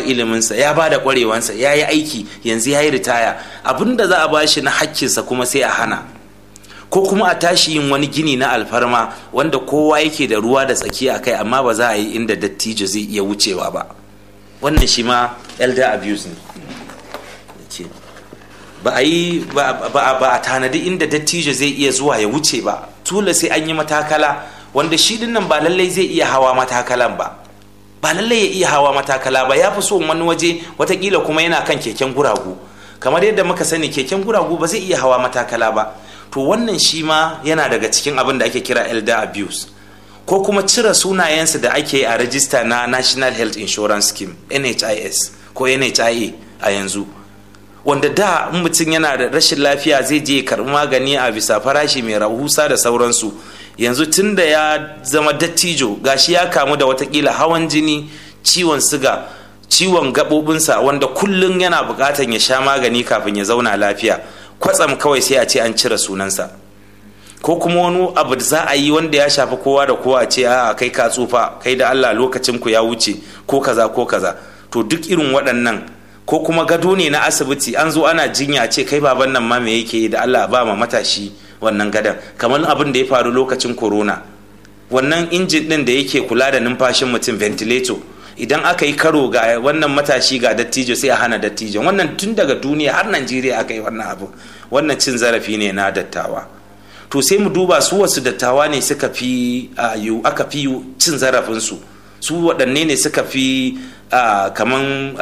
iliminsa ya ba da ƙwarewansa ya yi aiki yanzu ya yi ritaya abin da za a ba shi na hakkinsa kuma sai a hana ko kuma a tashi yin wani gini na alfarma wanda kowa yake da ruwa da tsaki a kai amma ba za a yi inda dattijo zai iya wucewa ba wannan shi ma elder abuse ne ba a yi ba a tanadi inda dattijo zai iya zuwa ya wuce ba tula sai an yi matakala wanda shi dinnan ba lallai zai iya hawa matakalan ba ba lallai ya iya hawa matakala ba ya fi so wani waje watakila kuma yana kan keken guragu kamar yadda muka sani keken guragu ba zai iya hawa matakala ba to wannan shi ma yana daga cikin abin da ake kira elder abuse ko kuma cire sunayensu da ake a rajista na national health insurance scheme nhis ko nhia a yanzu wanda da mutum yana da rashin lafiya zai je karɓi magani a bisa farashi mai rahusa da sauransu yanzu tun da ya zama dattijo gashi ya kamu da watakila hawan jini ciwon siga ciwon gaɓoɓinsa wanda kullum yana buƙatar ya sha magani kafin ya zauna lafiya kwatsam kawai sai a ce an cire sunansa ko kuma wani abu da za a yi wanda ya shafi kowa da kowa a ce a kai ka tsufa kai da allah lokacin ku ya wuce ko kaza ko kaza to duk irin waɗannan ko kuma gado ne na asibiti an zo ana jinya ce kai baban nan ma me yake da allah ba ma matashi wannan gadon kamar abin da ya faru lokacin corona wannan injin din da yake kula da numfashin mutum ventilator idan aka yi karo ga wannan matashi ga dattijo sai a hana dattijo wannan tun daga duniya har najeriya aka yi wannan abu wannan cin zarafi ne na dattawa to sai mu duba su wasu dattawa ne suka fi aka fi cin zarafinsu su waɗanne ne suka fi kaman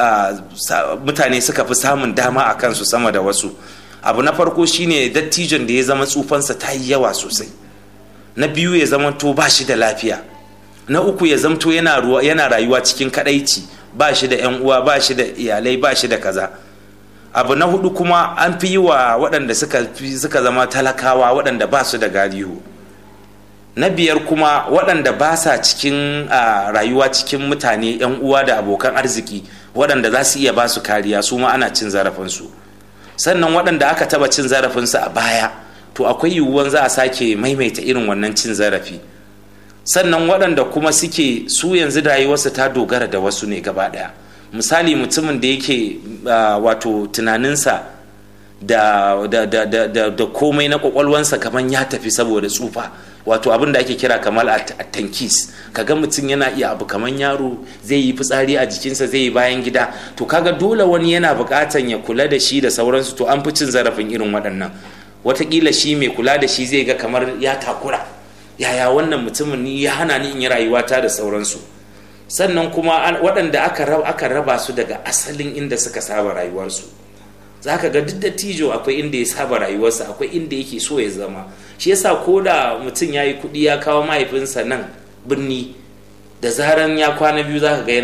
mutane suka fi samun dama a kansu sama da wasu abu na farko shine dattijon da ya zama tsufansa ta yi yawa sosai na biyu ya zama to ba shi da lafiya na uku ya zamto yana rayuwa cikin kadaici ba shi da yan uwa ba shi da iyalai ba shi da kaza abu na hudu kuma an fi yi wa waɗanda suka zama talakawa waɗanda ba su da galihu na biyar kuma waɗanda ba sa cikin rayuwa cikin mutane yan uwa da abokan arziki waɗanda za su iya ba su kariya su ma ana cin zarafinsu sannan waɗanda aka taba cin zarafinsu a baya to akwai yiwuwan za a sake maimaita irin wannan cin zarafi sannan waɗanda kuma suke su yanzu rayuwarsa ta dogara da wasu ne gaba ɗaya misali mutumin da yake wato tunaninsa da, da, da, da, da, da komai na kwakwalwansa kamar ya tafi saboda tsufa wato abin da ake kira kamar a tankis kaga mutum yana iya abu kamar yaro zai yi fitsari a jikinsa zai yi bayan gida to kaga dole wani yana buƙatan ya kula da shi da sauransu to an fi cin zarafin irin waɗannan watakila shi mai kula da shi zai ga kamar ya takura yaya wannan mutumin ni ya hana ni in yi rayuwata da sauransu sannan kuma waɗanda aka raba su daga asalin inda suka saba rayuwarsu za ka ga duk da tijo akwai inda ya saba rayuwarsa akwai inda yake so ya zama shi yasa ko da mutum ya yi kuɗi ya kawo mahaifinsa nan birni da zaran ya kwana biyu za ka ga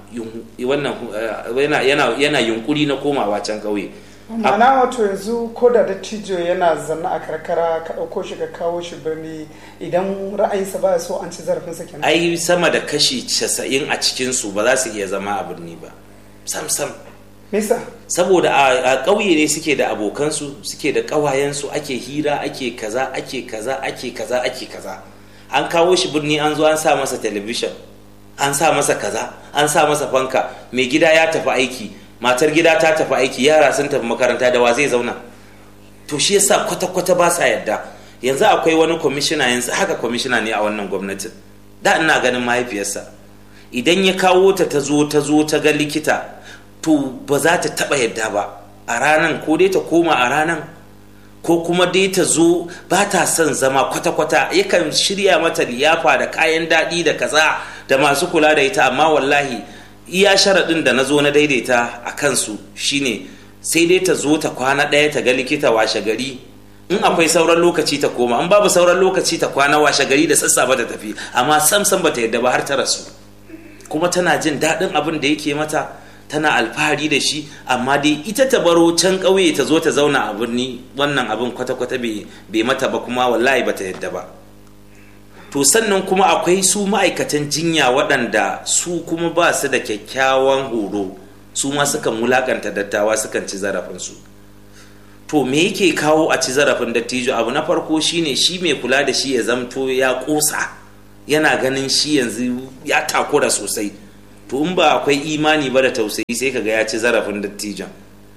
yana yunkuri na komawa can ƙauye mana wato yanzu ko da dattijo yana zanna a karkara ka ɗauko shi ka kawo shi birni idan ra'ayinsa ba so an ci zarafinsa kenan ai sama da kashi casa'in a cikinsu ba za su iya zama a birni ba sam sam Nisa. saboda a ƙauye ne suke da abokansu suke da ƙawayensu ake hira ake kaza ake kaza ake kaza ake kaza an kawo shi birni an zo an sa masa talabishin an sa masa kaza an sa masa fanka mai gida ya tafi aiki matar gida ta tafi aiki yara sun tafi makaranta da wa zai zauna to shi yasa kwata-kwata ba sa yadda yanzu akwai wani kwamishina yanzu haka kwamishina ne a wannan gwamnatin da ina ganin mahaifiyarsa idan ya kawo ta ta zo ta zo ta ga likita to ba za ta taba yadda ba a ranan ko dai ta koma a ranan ko kuma dai ta zo ba ta son zama kwata-kwata yakan shirya mata liyafa da kayan daɗi da kaza da masu kula da ita amma wallahi iya sharaɗin da na zo na daidaita a kansu shine sai dai ta zo ta kwana ɗaya ta ga likita washe gari in akwai sauran lokaci ta koma in babu sauran lokaci ta kwana washe gari da sassafe ta tafi amma sam sam bata yadda ba har ta rasu kuma tana jin daɗin abin da yake mata tana alfahari da shi amma dai ita ta baro can ƙauye ta zo ta zauna a birni wannan abin kwata-kwata bai mata ba kuma wallahi bata yadda ba to sannan kuma akwai su ma'aikatan jinya waɗanda su kuma ba su da kyakkyawan horo su ma sukan wulakanta dattawa sukan ci zarafinsu to me yake kawo a ci zarafin dattijo abu na farko shine shi mai kula da shi ya zamto ya ƙosa yana ganin shi yanzu ya takura sosai to in ba akwai imani ba da tausayi sai kaga ya ci zarafin dattijan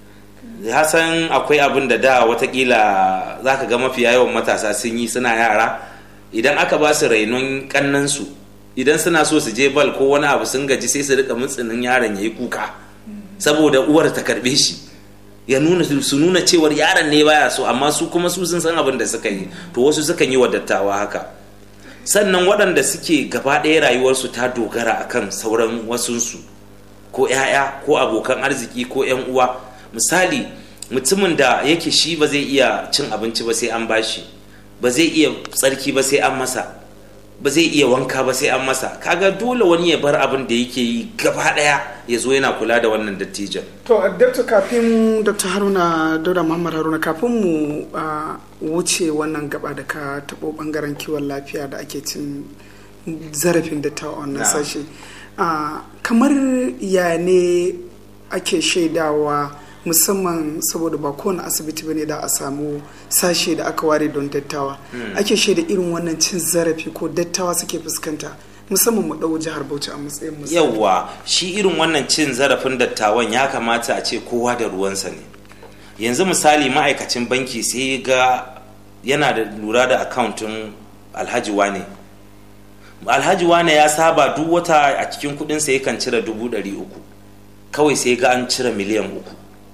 hasan akwai abin da da watakila za ka ga mafiya yawan matasa sun yi suna yara idan aka ba su rainon kannansu idan suna so su je bal ko wani abu sun gaji sai su rika mutsinin yaron ya yi kuka saboda uwar ta karbe shi ya nuna su nuna cewar yaron ne baya so amma su kuma su sun san abin da suka yi to wasu sukan yi wa dattawa haka sannan waɗanda suke gaba ɗaya rayuwarsu ta dogara akan sauran wasunsu ko 'ya'ya ko abokan arziki ko 'yan uwa misali mutumin da yake shi ba zai iya cin abinci ba sai an bashi ba zai iya tsarki ba sai an masa ba zai iya wanka ba sai an masa kaga dole wani ya bar abin da yake yi gaba daya ya zo yana kula da wannan dattijan to dr kafin dr haruna dauda muhammad haruna kafin mu wuce wannan gaba da ka taɓo bangaren kiwon lafiya da ake cin zarafin dattawa wannan sashe kamar ya ne ake shaidawa musamman saboda ba kowane asibiti bane da a samu sashe da aka ware don dattawa ake shaida irin wannan cin zarafi ko dattawa suke fuskanta musamman mu ɗau jihar bauchi a matsayin misali yawwa shi irin wannan cin zarafin dattawan ya kamata a ce kowa da ruwansa ne yanzu misali ma'aikacin banki sai ga yana da lura da akauntin alhaji wane alhaji wane ya saba duk wata a cikin kudinsa yakan cire dubu ɗari uku kawai sai ga an cire miliyan uku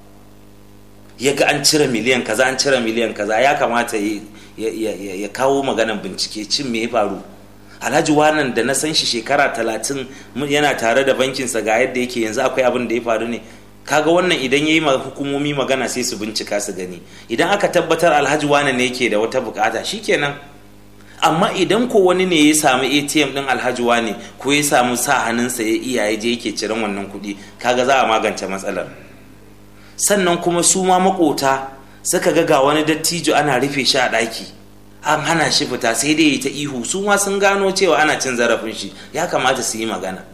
ya ga an cire miliyan kaza an cire miliyan kaza ya kamata ya kawo maganan bincike cin me ya faru alhaji wanan da na san shi shekara talatin yana tare da bankinsa ga yadda yake yanzu akwai abin da ya faru ne kaga wannan idan ya yi hukumomi magana sai su bincika su gani idan aka tabbatar alhaji wanan ne yake da wata bukata shikenan amma idan ko wani ne ya samu atm din alhaji wane ko ya samu sa hannunsa ya iya ya je yake ciran wannan kuɗi kaga za a magance matsalar sannan kuma su ma makota suka ga ga wani dattijo ana rufe shi a ɗaki an hana shi fita sai dai ta ihu su ma sun gano cewa ana cin zarafin shi ya kamata su yi magana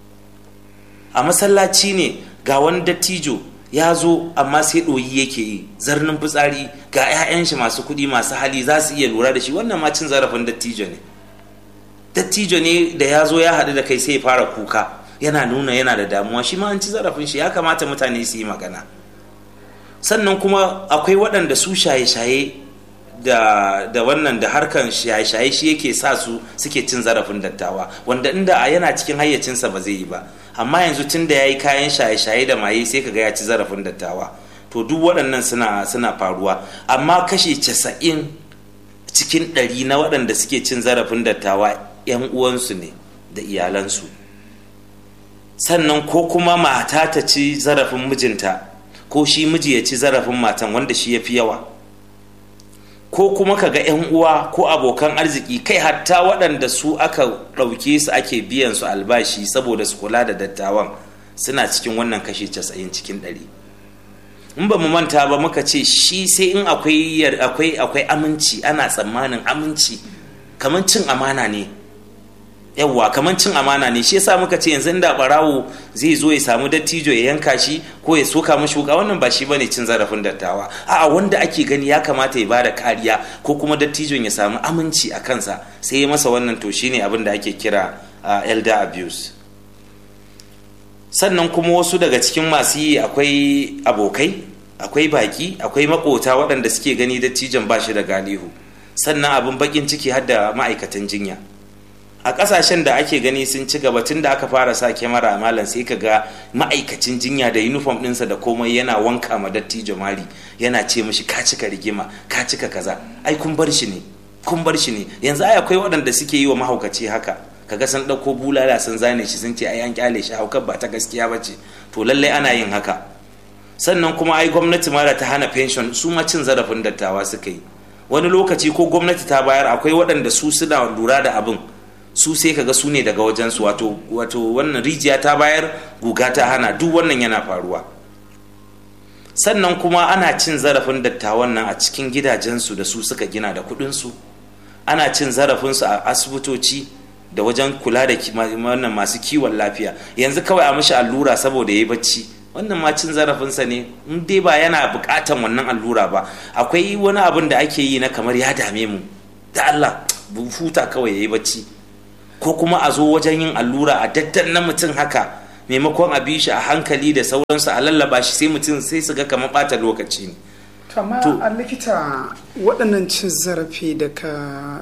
a masallaci ne ga wani dattijo ya zo amma sai ɗoyi yake yi zarnin fitsari ga 'ya'yan shi masu kuɗi masu hali za su iya lura da shi wannan ma cin zarafin dattijo ne dattijo ne da ya zo ya haɗu da kai sai ya fara kuka yana nuna yana da damuwa shi ma an ci zarafin shi ya kamata mutane su yi magana sannan kuma akwai waɗanda su shaye-shaye da, da wannan da harkan shaye-shaye shi yake sa su suke cin zarafin dattawa wanda inda a yana cikin hayyacinsa ba zai yi ba amma yanzu tun da ya yi kayan shaye-shaye da maye sai kaga ya ci zarafin dattawa to duk waɗannan suna, suna faruwa amma kashe casa'in cikin ɗari na waɗanda suke cin zarafin dattawa 'yan uwansu ne da iyalansu sannan ko kuma mata ta ci zarafin mijinta ko shi miji ya ci zarafin matan wanda shi ya fi yawa ko kuma ka ga 'yan uwa ko abokan arziki kai hatta waɗanda su aka ɗauke su ake biyan su albashi saboda su kula da dattawan suna cikin wannan kashe casa'in cikin ɗari in ba mu manta ba muka ce shi sai in akwai akwai akwai aminci ana tsammanin aminci kamar cin amana ne yawwa kamar cin amana ne shi yasa muka ce yanzu da barawo zai zo ya samu dattijo ya yanka shi ko ya soka mashi wuka wannan ba shi bane cin zarafin dattawa a'a wanda ake gani ya kamata ya bada kariya ko kuma dattijon ya samu aminci a kansa sai ya masa wannan to shine abin da ake kira elder abuse sannan kuma wasu daga cikin masu yi akwai abokai akwai baki akwai makota waɗanda suke gani dattijon ba shi da galihu sannan abin bakin ciki har da ma'aikatan jinya a kasashen da ake gani sun ci gaba tun da aka fara sa kyamara a malam sai ka ga ma'aikacin jinya da uniform ɗinsa da komai yana wanka ma dattijo mari yana ce mishi ka cika rigima ka cika kaza ai kun bar shi ne kun bar shi ne yanzu ai akwai waɗanda suke yi wa mahaukaci haka kaga sun ɗauko bulala sun zane shi sun ce ai an kyale shi haukar ba ta gaskiya ba ce to lallai ana yin haka sannan kuma ai gwamnati ma da ta hana pension su ma cin zarafin dattawa suka yi wani lokaci ko gwamnati ta bayar akwai waɗanda su suna lura da abin su sai kaga su ne daga wajensu wato wato wannan rijiya ta bayar guga ta hana duk wannan yana faruwa sannan kuma ana cin zarafin dattawan nan a cikin gidajensu da su suka gina da kuɗinsu ana cin zarafinsu a asibitoci da wajen kula da wannan masu kiwon lafiya yanzu kawai a mishi allura saboda ya yi bacci wannan ma cin zarafinsa ne in dai ba yana buƙatan wannan allura ba akwai wani abin da ake yi na kamar ya dame mu da Allah huta kawai ya yi bacci ko kuma a zo wajen yin allura a daddan na mutum haka maimakon a bi shi a hankali da sauransu a lallaba shi sai mutum sai su ga kamar ɓata lokaci ne amma a likita waɗannan cin zarafi da ka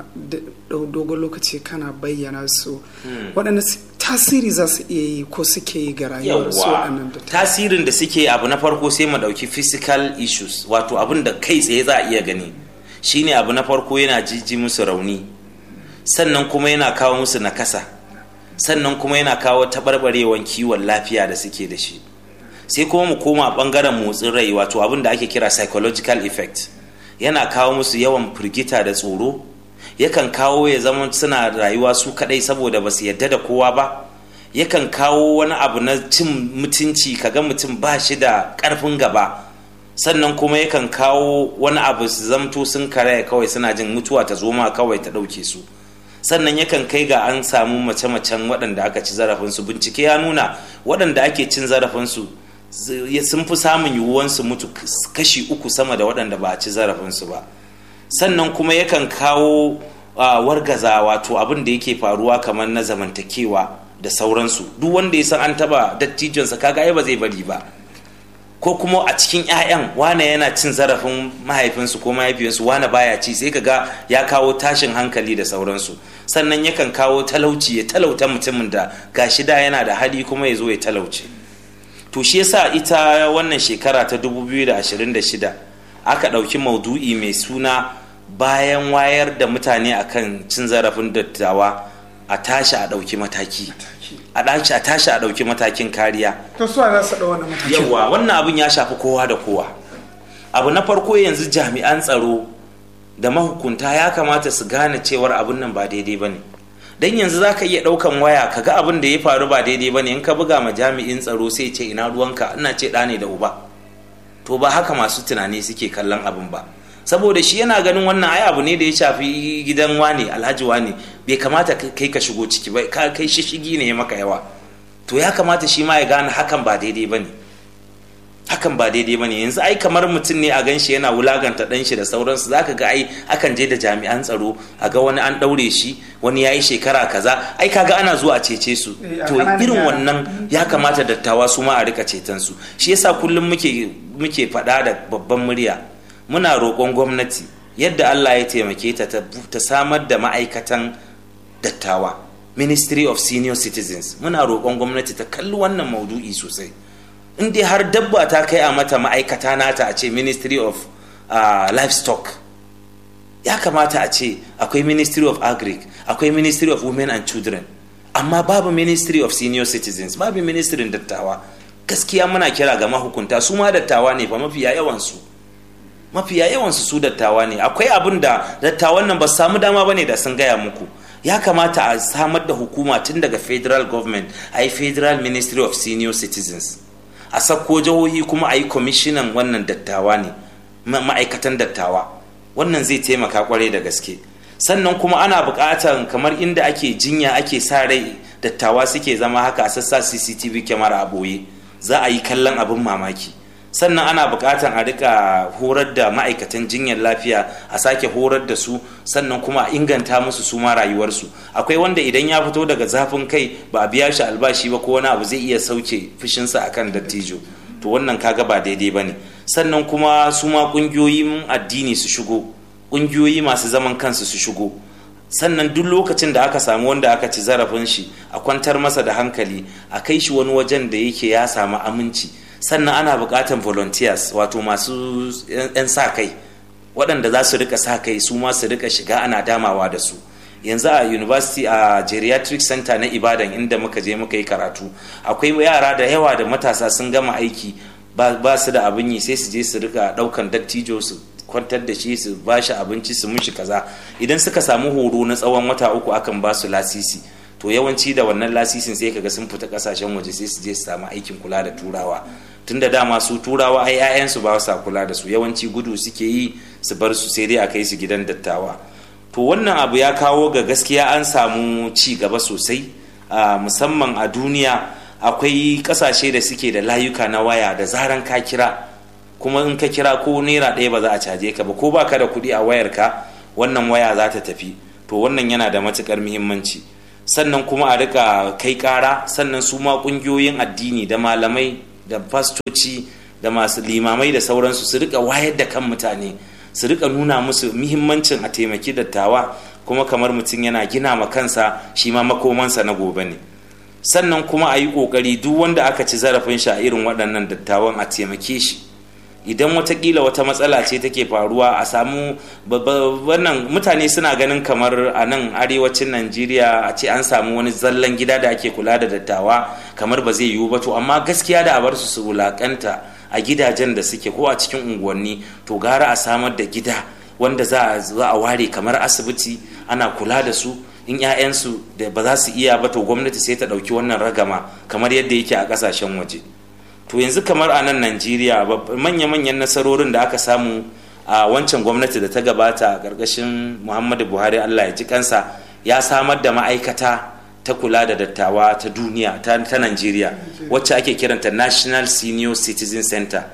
dogon lokaci kana bayyana su waɗannan tasiri za su iya yi ko suke yi ga rayuwar su waɗannan da tasirin da suke abu na farko sai mu ɗauki physical issues wato abin da kai tsaye za a iya gani shine abu na farko yana jiji musu rauni sannan kuma yana kawo musu nakasa sannan kuma yana kawo taɓarɓarewan kiwon lafiya da suke da shi sai kuma mu koma bangaren motsin rai wato abin da ake kira psychological effect yana kawo musu yawan firgita da tsoro yakan kawo ya zama suna rayuwa su kadai saboda ba su yadda da kowa ba yakan kawo wani abu na cin mutunci kaga mutum ba shi da karfin gaba sannan kuma yakan kawo wani abu su zamto sun karaya kawai suna jin mutuwa ta zoma kawai ta ɗauke su sannan yakan kai ga an samu mace-macen waɗanda aka ci zarafinsu bincike ya nuna waɗanda ake cin zarafinsu sun fi samun yiwuwan su mutu kashi uku sama da waɗanda ba a ci zarafinsu ba sannan kuma yakan kawo wargaza wato abin da yake faruwa kamar na zamantakewa da sauransu duk wanda ya san an taba dattijonsa kaga ai ba zai bari ba ko kuma a cikin 'ya'yan wane yana cin zarafin mahaifinsu ko mahaifiyarsu wane baya ci sai kaga ya kawo tashin hankali da sauransu sannan yakan kawo talauci ya talauta mutumin da gashi da yana da hali kuma ya zo ya talauce to shi yasa ita wannan shekara ta 2026 aka ɗauki maudu'i mai suna bayan wayar da mutane akan cin zarafin dattawa a tashi a ɗauki mataki a tashi a ɗauki matakin kariya to su za su wannan matakin yawa wannan abin ya shafi kowa da kowa abu na farko yanzu jami'an tsaro da mahukunta ya kamata su gane cewar abin nan ba daidai ba ne dan yanzu za ka iya ɗaukan waya ka ga abin da ya faru ba daidai ba ne in ka buga ma jami'in tsaro sai ce ina ruwanka ina ce ɗa ne da uba to ba haka masu tunani suke kallon abin ba saboda shi yana ganin wannan ai abu ne da ya shafi gidan wane alhaji wane bai kamata kai ka shigo ciki ba ka kai shishigi ne ya maka yawa to ya kamata shi ma ya gane hakan ba daidai ba ne hakan ba daidai ba ne yanzu ai kamar mutum ne a gan shi yana wulaganta dan shi da sauransu za ka ga ai akan je da jami'an tsaro a ga wani an ɗaure shi wani ya yi shekara kaza ai kaga ana zuwa a cece su to irin wannan ya kamata dattawa su ma a rika ceton su shi yasa kullum muke muke faɗa da babban murya muna roƙon gwamnati yadda Allah ya taimake ta ta samar da ma'aikatan dattawa ministry of senior citizens muna roƙon gwamnati ta kalli wannan maudu'i sosai in dai har dabba ta kai a mata ma'aikata nata a ce ministry of uh, livestock ya kamata a ce akwai ministry of agric akwai ministry of women and children amma babu ministry of senior citizens babu ministry dattawa gaskiya muna kira ga mahukunta su ma dattawa ne fa mafiya yawansu mafiya yawansu su dattawa ne akwai abin da dattawan nan ba su samu dama ba ne da sun gaya muku ya kamata a samar da hukuma tun daga federal government a yi federal ministry of senior citizens a sakko jihohi kuma a yi kwamishinan wannan dattawa ne ma'aikatan dattawa wannan zai taimaka kwarai da gaske sannan kuma ana buƙatar kamar inda ake jinya ake sa rai dattawa suke zama haka a sassa cctv kyamara a ɓoye za a yi kallon abin mamaki sannan ana buƙatar a rika horar da ma'aikatan jinyar lafiya a sake horar da su sannan kuma a inganta musu su ma rayuwarsu akwai wanda idan ya fito daga zafin kai ba a biya shi albashi ba ko wani abu zai iya sauke fushinsa akan dattijo to wannan kaga ba daidai ba ne sannan kuma su ma ƙungiyoyin addini su shigo ƙungiyoyi masu zaman kansu su shigo sannan duk lokacin da aka samu wanda aka ci zarafin shi a kwantar masa da hankali a kai shi wani wajen da yake ya samu aminci sannan ana buƙatar volunteers wato masu 'yan sa kai waɗanda za su rika sa kai su ma su rika shiga ana damawa da su yanzu a university a geriatric center na ibadan inda muka je muka yi karatu akwai yara da yawa da matasa sun gama aiki ba su da abin yi sai su je su rika ɗaukan dattijo su kwantar da shi su ba shi abinci su mushi kaza idan suka samu horo na tsawon wata uku akan ba su lasisi to yawanci da wannan lasisin sai kaga sun fita kasashen waje sai su je su samu aikin kula da turawa tunda dama su turawa ai 'ya'yansu ba sa kula da su yawanci gudu suke yi su bar su sai dai a kai su gidan dattawa to wannan abu ya kawo ga gaskiya an samu ci gaba sosai musamman a duniya akwai kasashe da suke da layuka na waya da zaran ka kira kuma in ka kira ko naira ɗaya ba za a caje ka ba ko ba ka da kuɗi a wayarka wannan waya za ta tafi to wannan yana da matukar muhimmanci sannan kuma a rika kai kara sannan su ma kungiyoyin addini da malamai da fastoci da masu limamai da sauransu su rika wayar da kan mutane su rika nuna musu muhimmancin a taimaki dattawa kuma kamar mutum yana gina ma kansa shi ma makomansa na gobe ne sannan kuma a yi ƙoƙari duk wanda aka ci zarafin shi a irin waɗannan dattawan a taimake shi idan watakila wata matsala ce take faruwa a samu wannan mutane suna ganin kamar a nan arewacin najeriya a ce an samu wani zallan gida da ake kula da dattawa kamar ba zai yiwu ba to amma gaskiya da a bar su su wulakanta a gidajen da suke ko a cikin unguwanni to gara a samar da gida wanda za a ware kamar asibiti ana kula da su in 'ya'yansu da ba za su iya ba to gwamnati sai ta ɗauki wannan ragama kamar yadda yake a ƙasashen waje to yanzu kamar a nan najeriya manya-manyan nasarorin da aka samu a wancan gwamnati da ta gabata a ƙarƙashin muhammadu buhari allah ya ji kansa ya samar da ma'aikata ta kula da dattawa ta duniya ta, najeriya wacce ake kiranta national senior citizen center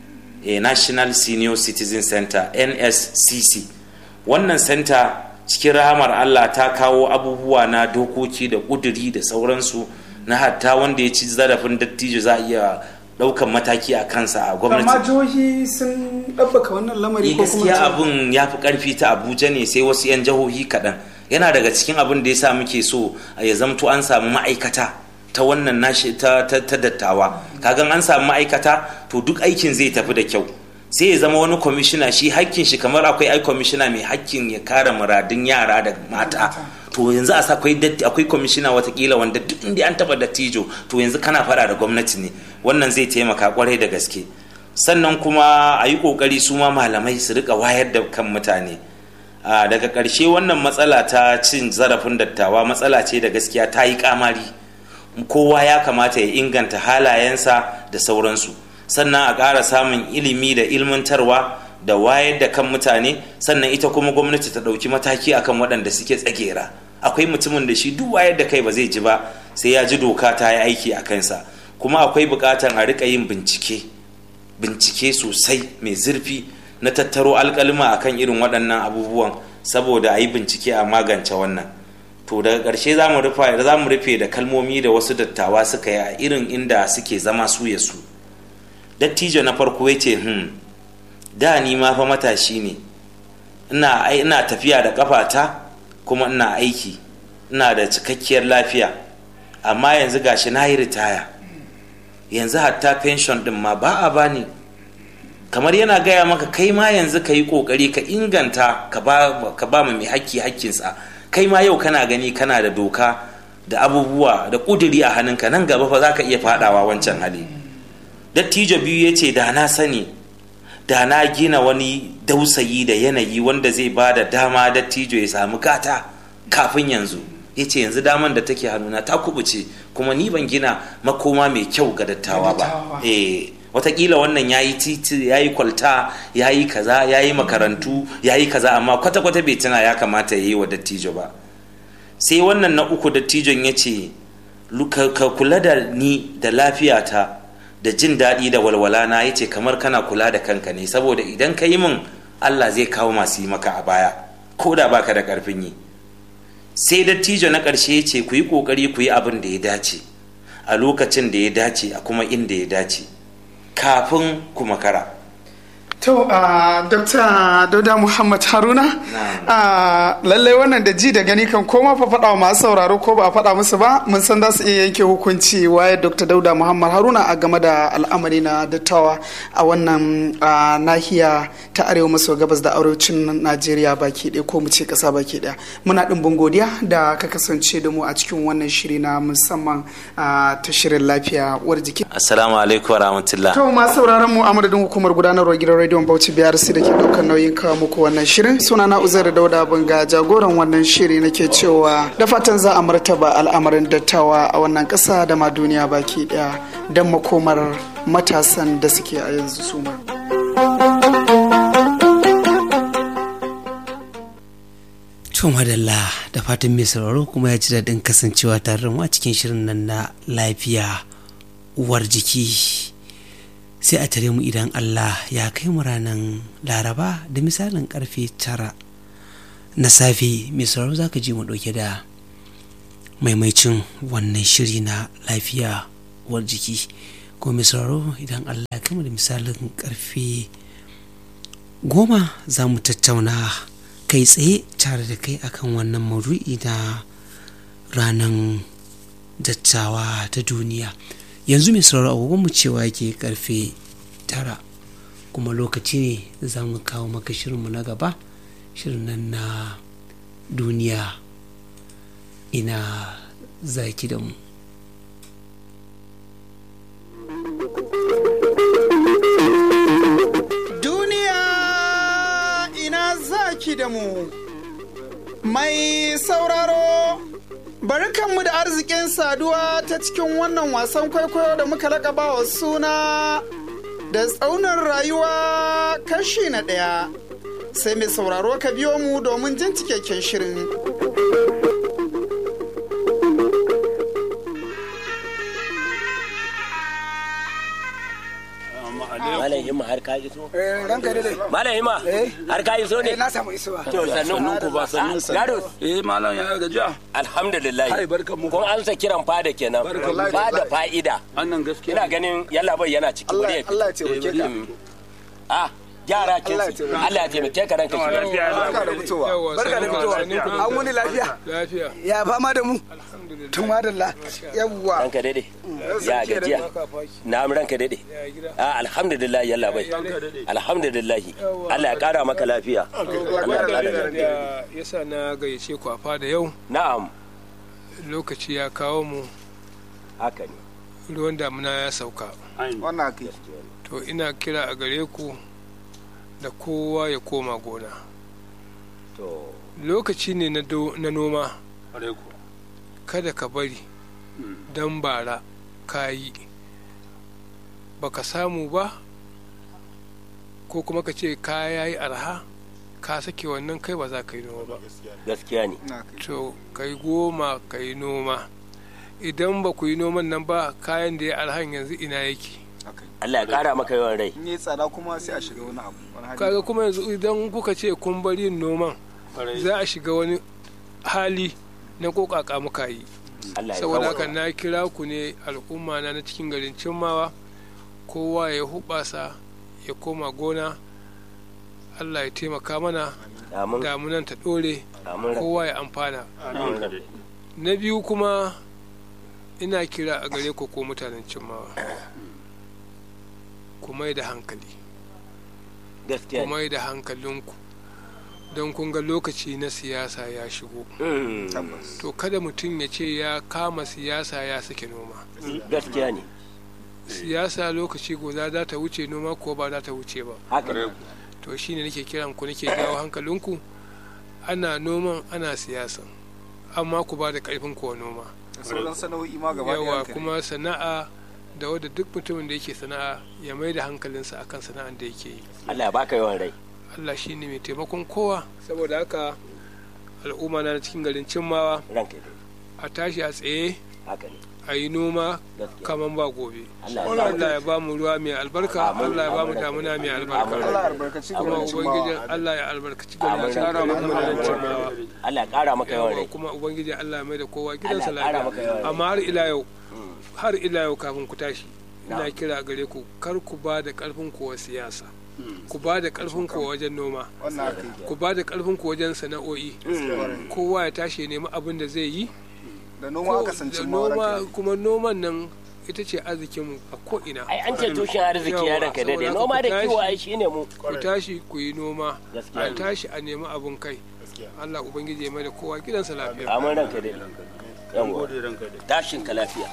a national senior citizen center nscc wannan center cikin rahamar allah ta kawo abubuwa na dokoki da ƙuduri da sauransu na hatta wanda ya ci zarafin dattijo za a iya daukan mataki a kansa a gwamnati amma jihohi sun ɗabbaka wannan lamari ko kuma gaskiya abun ya fi karfi ta abuja ne sai wasu 'yan jihohi kaɗan yana daga cikin abin da ya sa muke so ya zamto an samu ma'aikata ta wannan nashi ta, ta, ta dattawa kagan an samu ma'aikata to duk aikin zai tafi da kyau sai ya zama wani kwamishina shi hakkin shi kamar akwai ai kwamishina mai hakkin ya kare muradun yara da mata to yanzu a akwai akwai kwamishina watakila wanda duk inda an taba dattijo to yanzu kana fara da gwamnati ne wannan zai taimaka kwarai da gaske sannan kuma a yi kokari su ma malamai su rika wayar da kan mutane daga ƙarshe wannan matsala ta cin zarafin dattawa matsala ce da gaskiya ta yi kamari kowa ya kamata ya inganta halayensa da sauransu sannan a ƙara samun ilimi da ilmantarwa da wayar da kan mutane sannan ita kuma gwamnati ta ɗauki mataki akan waɗanda suke tsagera akwai mutumin da shi duk wayar da kai ba zai ji ba sai ya ji doka ta yi aiki a kansa kuma akwai buƙatar a riƙa yin bincike bincike sosai mai zurfi na tattaro alƙalma akan irin waɗannan abubuwan saboda a yi bincike a magance wannan to daga ƙarshe za mu rufe da kalmomi da wasu dattawa suka yi a irin inda suke zama su ya su dattijo na farko ya ce hmm da ni ma fa matashi ne ina ina tafiya da kafata kuma ina aiki ina da cikakkiyar lafiya amma yanzu gashi na yi ritaya yanzu hatta pension din ma ba a bani kamar yana gaya maka kai ma yanzu ka yi kokari ka inganta ka ba mai hakki hakkinsa kai ma yau kana gani kana da doka da abubuwa da kuduri a hannunka nan gaba fa za ka iya fadawa wancan hali dattijo biyu ya ce da na sani da na gina wani dausayi da yanayi wanda zai ba da dama dattijo ya samu gata kafin yanzu ya ce yanzu daman da take hannuna ta kubuce kuma ni ban gina makoma mai kyau ga dattawa ba eh watakila wannan ya yi titi ya yi kwalta ya yi kaza ya yi makarantu ya yi kaza amma kwata-kwata bai tuna ya kamata ya yi wa dattijo ba sai wannan na uku dattijon ya ce ka kula da ni da lafiyata da jin daɗi da walwala na ya ce kamar kana kula da kanka ne saboda idan ka yi min allah zai kawo masu yi maka a baya ko da baka da ƙarfin yi sai dattijo na ƙarshe ya ce ku yi ƙoƙari ku yi abin da ya dace a lokacin da ya dace a kuma inda ya dace kafin ku makara to a dr dauda muhammad haruna a lallai wannan da ji da gani kan koma fa faɗa masu sauraro ko ba a faɗa musu ba mun san za su iya yanke hukunci waye dr dauda muhammad haruna a game da al'amari na dattawa a wannan nahiya ta arewa maso gabas da arewacin najeriya baki ɗaya ko mu ce ƙasa baki ɗaya muna ɗimbin godiya da ka kasance da mu a cikin wannan shiri na musamman ta shirin lafiya uwar jiki assalamu alaikum wa rahmatullah to masu sauraron mu a madadin hukumar gudanarwar gidan rediyon bauchi biyar su da ke ɗaukar nauyin kawo muku wannan shirin suna na uzair dauda bunga jagoran wannan shiri nake cewa da fatan za a martaba al'amarin dattawa a wannan ƙasa da ma duniya baki ɗaya don makomar matasan da suke a yanzu su ma. To madalla da fatan mai sauraro kuma ya ji daɗin kasancewa tare da mu a cikin shirin nan na lafiya uwar jiki sai a tare mu idan Allah ya kai mu ranar laraba da misalin karfe tara na safe mai sauraro za ka ji mu ɗauke da maimaicin wannan shiri na lafiya uwar jiki ko mai sauraro idan allah ya kama da misalin karfe goma za mu tattauna kai tsaye tare da kai akan wannan maudu'i na ranar dattawa ta duniya yanzu mai sauraro agogon mu cewa yake karfe tara kuma lokaci ne za mu kawo maka shirinmu na gaba shirin nan na duniya ina zaki da mu Duniya ina zaki da mu. Mai sauraro, bari kanmu da arzikin saduwa ta cikin wannan wasan kwaikwayo da muka laƙaba wa suna da tsaunin rayuwa kashi na ɗaya. Sai mai sauraro ka biyo mu domin jin cikakken shirin. Malam Himma har ka iso? ranka dai Malam Himma har ka iso ne? na samu isuwa To sannun ku ba sannun ku. Gado. Eh malam ya gajiya. Alhamdulillah. Hai, barkan mu. Kun amsa kiran fada kenan. Barkan mu. Ba da fa'ida. Annan gaskiya. Ina ganin yalla bai yana ciki wuri ya Allah fito. ya taimake ka Ah, gyara kin Allah ya taimake. Allah ya taimake ka ranka shi. barka da fitowa barka da fitowa an wuni lafiya lafiya ya fama da mu tun madalla yawwa Ranka dade. Ya gajiya. Na am ranka dade. Ah, alhamdulillah yalla bai. Alhamdulillah. Allah ya kara maka lafiya. Allah ya kara lafiya. da yasa na gayyace ku a fada yau Na'am. lokaci ya kawo mu Haka ne. ruwan damuna ya sauka wannan kai to ina kira a gare ku da kowa ya koma gona To. lokaci ne na do- na noma Ƙwarai kuwa. kada ka bari don bara ka yi baka samu ba ko kuma ka ce ka yayi arha ka sake wannan kai ba za ka yi noma ba Gaskiya ne. na kai to kai goma ka yi noma idan ba ku yi noman nan ba kayan da ya arhan yanzu ina yake Allah ya kara maka yawan rai. in yi tsada kuma sai a shiga wani abu wani hali kaga kuma yanzu idan kuka ce kun bari yin noman za a shiga wani hali na kokaka muka yi Allah ya saboda kawo. haka na kira ku ne al'umma na na cikin garin cimmawa kowa ya hubasa ya koma gona Allah ya taimaka mana Amin. damunan ta dore Amin. kowa ya amfana Amin. na biyu kuma ina kira a gare ku ko mutanen cimmawa ku mai da hankali Gaskiya ku ne. mai da hankalinku don kun ga lokaci na siyasa ya shigo Mm. tabbas to kada mutum ya ce ya kama siyasa ya sake noma Gaskiya ne. siyasa lokaci guda za ta wuce noma ko ba za ta wuce ba Haka ne. to shine nake kiran ku nake jawo hankalinku ana noman ana siyasan amma ku ba da karfin ku wa noma da sauran sana'o'i ma gaba yawa ɗaya kuma sana'a da wadda duk mutumin da yake sana'a ya mai da hankalinsa akan sana'ar da yake yi Allah ya baka yawan rai. Allah shine mai taimakon kowa saboda haka al'umma na cikin garin cimmawa Ranka dai. a tashi a tsaye Haka ne. a yi noma Gaskiya. kaman ba gobe Allah ya sa. Allah ya ba mu ruwa mai albarka Amin. Allah ya ba mu Amin. damuna mai Amin. albarka Allah ya albarkaci kuma garin ubangiji cimmawa Allah ya albarkaci Amin. garin Amin. cimmawa Allah ya kara maka yawan yawa rai. kuma ubangiji Allah ya mai da kowa gidansa Allah ya ƙara maka yawan lafiya rai. amma har ila yau har ila yau kafin ku tashi ina Na'am. kira gare ku kar ku ba da karfin ku wa siyasa ku ba da karfin ku wajen noma wannan kai ku ba da karfin ku wajen sana'o'i kowa ya tashi ya nemi abin da zai yi da noma aka san da cimmawa noma ranka kuma noman nan ita ce arzikinmu a ko'ina Ai an ce tushen arziki ya ranka dai. Yawa, Noma da saboda kiwo haka ai shine mu. ku tashi ku yi noma Gaskiya a ne. tashi a nemi abin kai Allah ubangiji ya mai da kowa gidansa lafiya Amin ranka dai. Yawwa. Gode ranka dai. Tashin ka lafiya.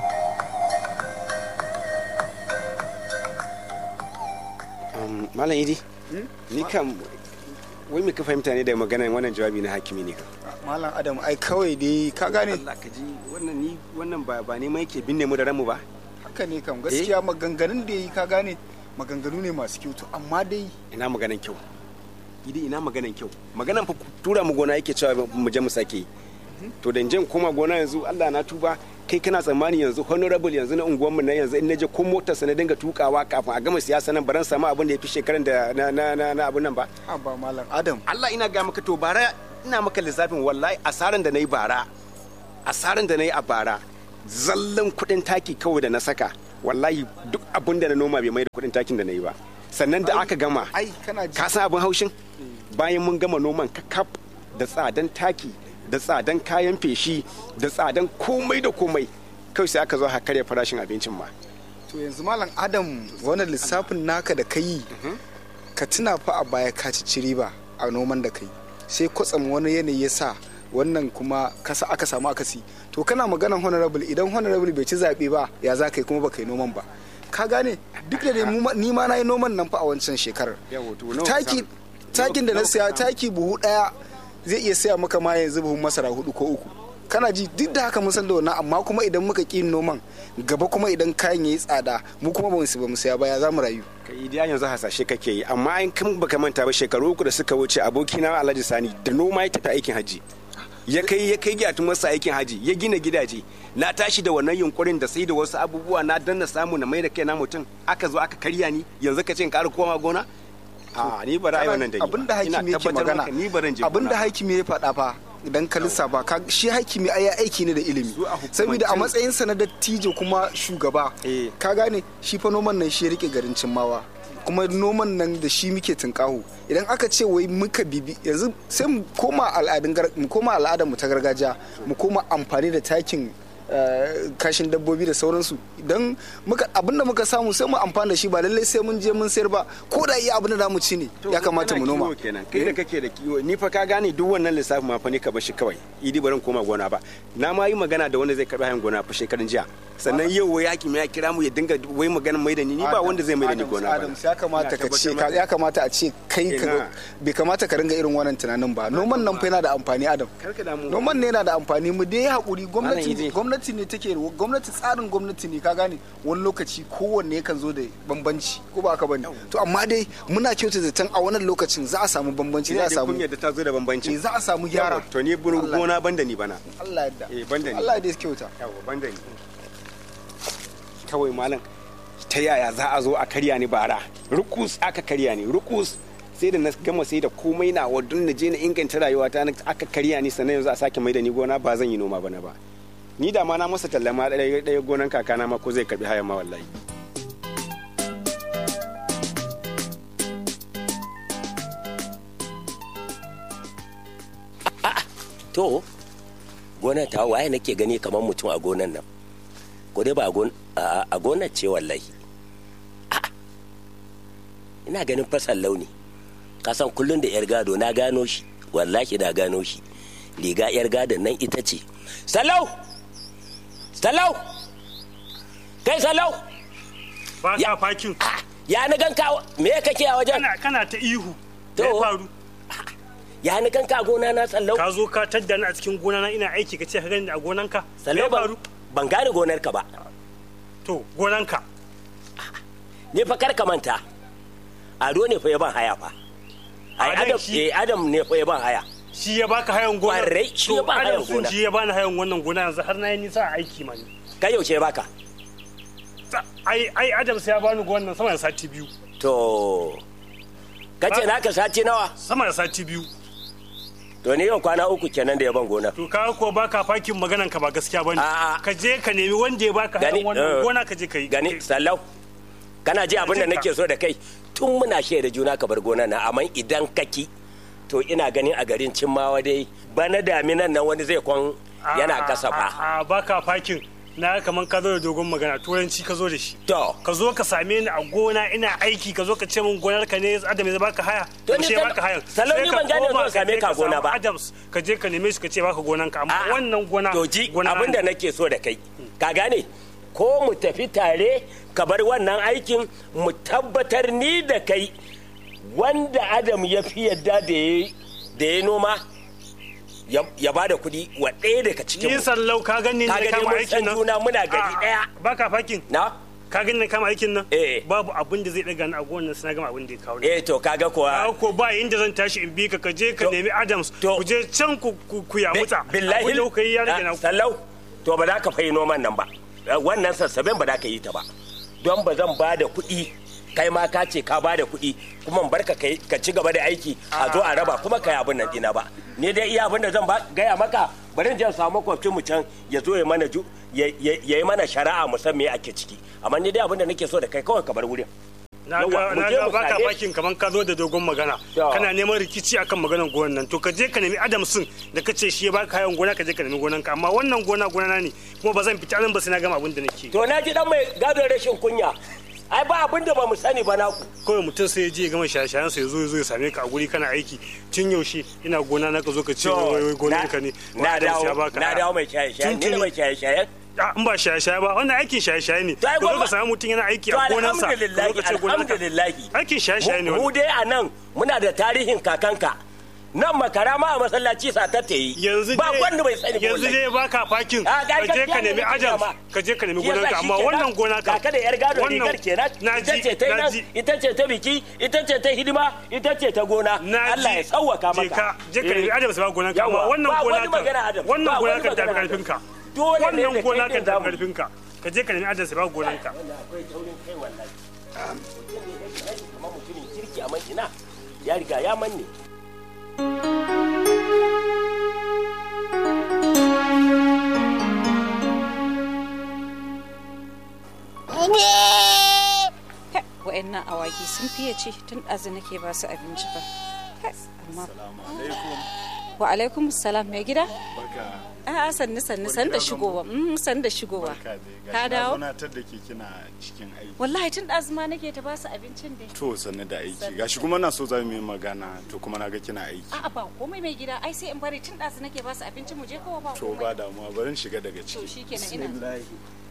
malam idi ni kam wai me ka fahimta ne da maganar wannan jawabi na hakimi ne ka malam adam ai kawai dai ka gane Allah ka ji wannan ni wannan ba ba ne mai yake binne mu da ranmu ba haka ne kam gaskiya maganganun da yi ka gane maganganu ne masu kyau to amma dai ina maganan kyau idi ina maganan kyau maganan fa tura mu gona yake cewa mu je mu sake yi. to da in koma gona yanzu Allah na tuba kai kana tsammani yanzu honorable yanzu na unguwar mu na yanzu in naje ko motar sa na dinga tukawa kafin a gama siyasa nan baran samu abin da ya fi shekaran da na na na, na abun nan ba a ba malam adam Allah ina ga maka to bara ina maka lissafin wallahi asaran da na yi bara asaran da na yi a bara zallan kuɗin taki kawai da na saka wallahi duk abin da na noma bai mai da kuɗin takin da na yi ba sannan da aka gama ai kana ji ka san abin haushin bayan mun gama noman kakaf da tsadan taki da tsadan kayan feshi da tsadan komai da komai kawai sai aka zo aka karya farashin abincin ma to yanzu malam adam wannan lissafin naka da ka yi ka tuna fa a baya ka ci riba a noman da ka yi sai kwatsam wani yanayi ya sa wannan kuma kasa aka samu akasi to kana maganan honorable idan honorable bai ci zaɓe ba ya za ka yi kuma baka yi noman ba ka gane duk da dai mu ma- ni ma na yi noman nan fa a wancan shekarar Yawo, to nawa ka taki samu? takin da na Nawa ka siya samu? taki buhu daya zai iya saya maka ma yanzu buhun masara hudu ko uku kana ji duk da haka mun san da wannan amma kuma idan muka ƙi yin noman gaba kuma idan kayan yayi tsada mu kuma ba mu ba mu saya ba ya za mu rayu ka idiya yanzu hasashe kake yi amma in kan baka manta ba shekaru uku da suka wuce abokina alhaji sani da noma ya tafi aikin haji ya kai ya kai gyatu masa aikin haji ya gina gidaje na tashi da wannan yunkurin da sai da wasu abubuwa na danna samu na mai da kaina mutum aka zo aka karya ni yanzu ka ce in ƙara koma gona a ni ba ra'ayi wannan da ni ba. abinda Ina hakimi yake tabbatar magana maka ni ba zan je abinda gona ba. hakimi ya faɗa fa idan ka lissafa ka shi hakimi ai ya aiki ne da ilimi Su a hukumance- saboda a matsayin sa na dattijo kuma shugaba Eh. ka gane shi fa noman nan shi ya rike garin cimmawa kuma noman nan da shi muke tunkaho idan aka ce wai muka bibi yanzu sai mu koma al'adun gar- mu koma al'adar mu ta gargajiya mu koma amfani da takin eh, kashin dabbobi da sauransu idan muka abinda muka samu sai mu amfani da shi ba lallai sai mun je mun sayar ba ko da iya abin da zamu ci ne To, ya kamata mu kana noma kiwo kenan kai da kake da kiwo ni fa ka gane duk wannan lissafi ma fa ni ka bashi kawai idi baran koma gona ba na ma yi magana da wanda zai karbi hayan gona fa shekarun jiya sannan yau wai hakimi ya kira mu ya dinga wai maganar mai da ni ni ba wanda zai mai da ni Adams, gona ba Adams ya kamata Ina ka ce tabbatar ka- ya kamata a ce kai ka Ina. bai kamata ka ringa irin wannan tunanin ba noman nan fa yana da amfani Adam Kar ka damu. noman ne yana da amfani mu dai hakuri gwamnati Idi. gwamnati ne take gwamnati tsarin gwamnati ne ka gane wani lokaci kowanne yakan zo da bambanci ko ba haka bane to amma dai muna kyauta zaton a wannan lokacin za a samu bambanci za ina a da samu kunya da ta zo da bambanci eh, za a samu gyara to ni burin Allah- gona banda ni bana Allah yadda Eh, banda ni. Allah ya kyauta yawa banda ni kawai malam ta yaya za a zo a karya ni bara rukus aka karya ni rukus sai da na gama sai da komai na wa don na je na inganta rayuwata na aka karya ni sannan yanzu a sake mai da ni gona ba zan yi noma bana ba ni da ma na masa tallama ɗaya ɗaya gonan kakana ma ko zai karbi hayan ma wallahi to gonar ta waye nake gani kamar mutum a gonan nan ko dai ba a gon- a a gonar ce wallahi A'a. ina ganin fasan launi kasan kullum da yar gado na gano shi wallahi na gano shi riga yar gadon nan ita ce salau salau kai salau ba Ya- ka fakin Ah, ya ni ganka me kake a wajen kana kana ta ihu To. me ya faru ya ni ganka a gona na sallau ka zo ka tadda ni a cikin gona na ina aiki ka ce ka gani a gonanka me sallau ya ban faru ban gane gonar ka ba to gonanka ne fa kar ka manta ado ne fa ya ban haya fa ai Adam adam shi- eh adam ne fa ya ban haya shi ya baka hayan gona Kwarai, shi ya ba hayan sun gona. shi ya bani hayan wannan gona yanzu har na yi nisa a aiki ma ni kai yaushe ya baka Ta- ai ai Adam sai ya bani gonan sama da sati biyu to kace Ba- naka sati nawa sama da sati biyu to ne yau kwana uku kenan da ya ban gona to ka ko baka fakin maganan ka ba gaskiya bane A'a. ka je ka nemi wanda ya baka Gani, hayan wannan eh, gona ka je ka yi gani sallau kana ji abin da Jinka. nake so da kai tun muna shaida juna ka bar gona na amma idan kaki to ina ganin a garin cimmawa dai bana daminan nan wani zai kwan yana kasa fa a baka fakin na kaman ka zo da dogon magana turanci ka zo da shi to ka zo ka same ni a gona ina aiki ka zo ka ce min gonar ka ne adam ya baka haya To ni yaushe ya sal- baka hayan salon Sai ni ka ban gane koma zuwa same je ka gona samu ba. adams ka je ka neme shi ka ce baka gonan ka amma A'a. wannan gona to ji gona abin da nake so da kai ka gane ko mu tafi tare ka bar wannan aikin mu tabbatar ni da kai wanda adam ya fi yadda da ya da ya noma ya- ya ba da kuɗi wa ɗaya daga cikin ni mu. sallau ka gani Ka ne gani kama mun aikin san nan juna muna gari A'a, ɗaya. baka fakin na ka gani ne kama aikin nan Eh. babu abin da zai daga ni a gonan sai na gama abin da ya kawo ni eh to kaga kuwa Kawo ko ba inda zan tashi in bi ka ka je ka To- nemi adams to- ku je can ku ku ku ya muta billahi abin da kuka yi ya rage na Ah, sallau to ba za ka fayi noman nan ba Eh, wannan sassaben ba za ka yi ta ba don ba zan ba da kuɗi kai ma ka ce ka ba da kuɗi kuma in barka kai ka ci gaba da aiki a zo a raba kuma ka yi abin nan dina ba ni dai iya abin da zan ba gaya maka bari in je in samu makwabcin mu can ya zo ya mana ju ya ya- ya yi mana shari'a mu san me ake ciki amma ni dai abin da nake so da kai kawai ka bar wurin na Yawa, ga mu na je ga mu baka same bakin kaman ka zo da dogon magana Ya. kana neman rikici akan maganar gonan nan to ka je ka nemi adamsin da ka ce shi ya baka kayan gona ka je ka nemi gonan ka amma wannan gona gona na ne kuma ba zan fita nan ba sai na gama abin da nake to na ji dan mai gadon rashin kunya ai ba abin da ba mu sani ba naku kawai mutum sai ya je ya gama shaye-shayen sa ya zo ya zo ya same ka a guri kana aiki tun yaushe ina gona na ka zo ka ce wai wai gonan ka ne na Adams ya dawo baka. na dawo mai shaye shaye ni ne Tuntuni. mai shaye shaye Ah, in ba shaye-shaye ba wannan aikin shaye-shaye ne To ai ka zo gwamma- ka samu mutum yana aiki to a gonarsa ka zo alhamdulillahi ka ce gonan ka alhamdulillahi aikin shaye-shaye ne mu wannan dai a nan muna da tarihin kakanka nan makara ma a masallaci satar ta yi yanzu ba dai- wanda bai sani ba yanzu wallahi. dai baka fakin Ah, ga ka je ka gaskiya nemi ne nake adam gama. ka je ka nemi Shi yasa gonar ka shi amma kenan, wannan gona ka kaka da yar gado wannan- rigar kenan na ita ji ce ta yi na nan ji ita ce ta biki ita ce ta hidima ita ce ta gona na Allah ya sauwaka je ka maka je ka nemi Eh. adam sai ba gonar ka amma Yawa, wannan ba gona wani magana Adam, ka wannan ba gona wani ka tafi magana karfin ka Dole ne da wannan kai gona ka din tafi zamu. karfin ka ka je ka nemi adam sai ba gonar ka akwai taurin kai wallahi mutum ne yake aiki kamar mutumin kirki amma ina ya riga ya manne wa'annan awaki sun fiye ci tun ɗazu nake ba su abinci ba Kai, amma wa alaikum salam mai gida a sannu sannu san da shigowa mm, san da shigowa ka dawo Tunatar da ke kina cikin aiki. wallahi tun ɗazu ma nake ta ba su abincin dai To sannu da aiki. Gashi kuma na so za mu yi magana to kuma na ga kina aiki. a'a ba komai mai gida ai sai in bari tun ɗazu nake ba su abincin mu je kawai ba To komai ba damuwa bari in shiga daga to ciki. shikenan ina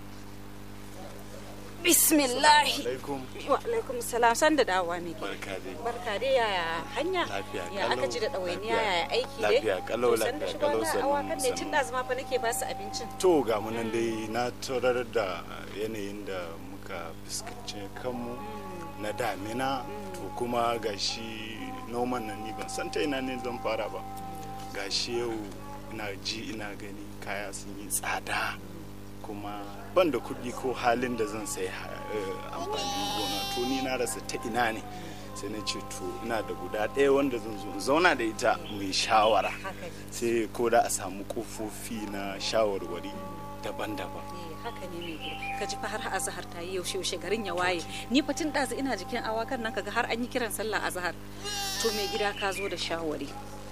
bismillahi Alaikum. wa alaikum salam san da dawowa mai gida Barka dai. barka dai yaya hanya Lafiya ya kalau. aka ji da ɗawainiya Lafiya. yaya aiki dai Lafiya kalau, To, san da lafiya shigo kalau, na sannu, awakan ne tun sannu. ɗazu ma fa nake ba su abincin To ga mu nan dai na tarar da yanayin da muka fuskanci kanmu na damina to kuma gashi noman nan ni ban san ta ina ne zan fara ba. Gashi yau ina ji ina gani kaya sun yi tsada kuma ban da kuɗi ko halin da zan sai eh, amfanin gona to ni na rasa ta ina ne sai na ce to ina da guda ɗaya wanda zan zo in zauna da ita mai shawara haka ne sai ko da a samu kofofi na shawarwari daban-daban eh haka ne mai gida ka ji fa har azahar ta yi yaushe yaushe garin ya waye ni fa tun ɗazu ina jikin awakan nan kaga har an yi kiran sallah azahar to mai gida ka zo da shawari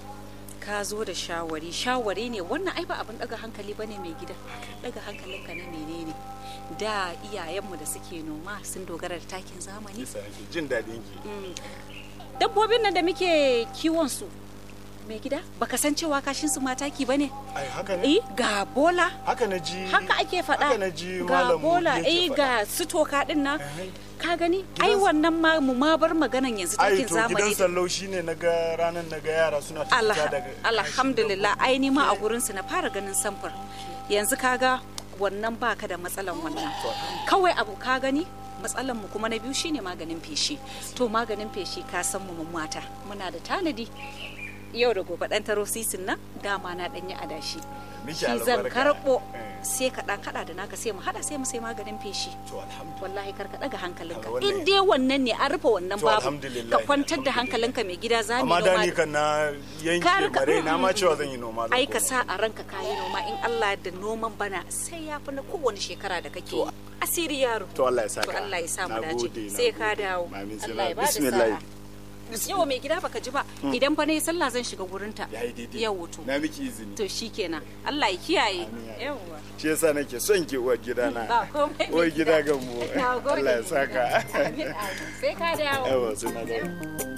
ka zo da shawari shawari ne wannan ai ba abin daga hankali ba ne mai gida daga hankalinka na menene da iyayenmu da suke noma sun dogara da takin zamani yasa nake jin daɗin ki dabbobin nan da muke kiwon su mai gida baka san cewa kashin su mataki bane ai haka ne eh ga bola haka na ji haka ake faɗa haka na ji ga malam bola yake eh faɗa. ga su toka din nan Eh, ka gani ai wannan ma mu ma bar maganan yanzu ai takin to gidan zamani sallau shine na ga ranar na ga yara suna ta Allah fita daga alhamdulillah ai ni ma a gurin su na fara ganin samfur yanzu kaga wannan baka da matsalan wannan kawai abu ka gani matsalan mu kuma na biyu shine maganin feshi to maganin feshi ka san mu mun mata muna da tanadi yau da gobe dan taro sisin nan dama na danyi adashi Miki shi zan albarka. karbo Eh. sai ka dan hada da naka sai mu hada sai mu sai maganin feshi to alhamdulillah wallahi kar ka daga hankalinka Kaga wannan- in dai wannan ne an rufe wannan To, babu alhamdulillah, ka kwantar da alhamdulillah. hankalinka mai gida za mu amma da noma ni kan na yanke Kar ka- mare na ma mm, cewa zan yi noma zan ai ka koma. sa a ranka kayi noma in Allah da noman bana sai ya fi na kowane shekara da kake yi asiri yaro to Allah ya saka to Allah ya sa mu Na dace gode, na sai ka gode. dawo Amin, sai Allah na- ya bada bismillah sa'a yau mai gida baka ji ba idan fa ne sallah zan shiga gurinta yayi daidai yau wuto na miki izini to shikenan Allah ya kiyaye Amin, ya yawwa shi yasa nake son ki uwar gida na ba komai mai uwar gida ga mu Na gode, Allah ya mai saka gida. Amin, amin. sai ka dawo yawa sai na dawo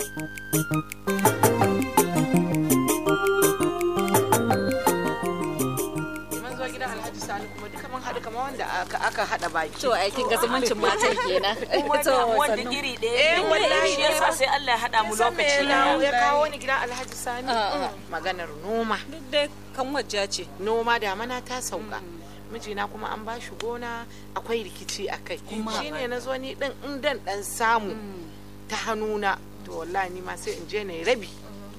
mun zo gidan alhaji sani kuma duka mun haɗu kamar wanda aka aka haɗa baki to aikin ga zumuncin matan kenan to wanda sannu. iri ɗaya eh wallahi shi yasa sai Allah ya haɗa mu lokaci ɗaya ya kawo ni gidan alhaji sani maganar noma duk dai kan wajja ce noma damana ta sauka mijina kuma an ba shi gona akwai rikici a kai shine na zo ni ɗin in dan ɗan samu ta hannuna to wallahi ni ma sai in je na yi rabi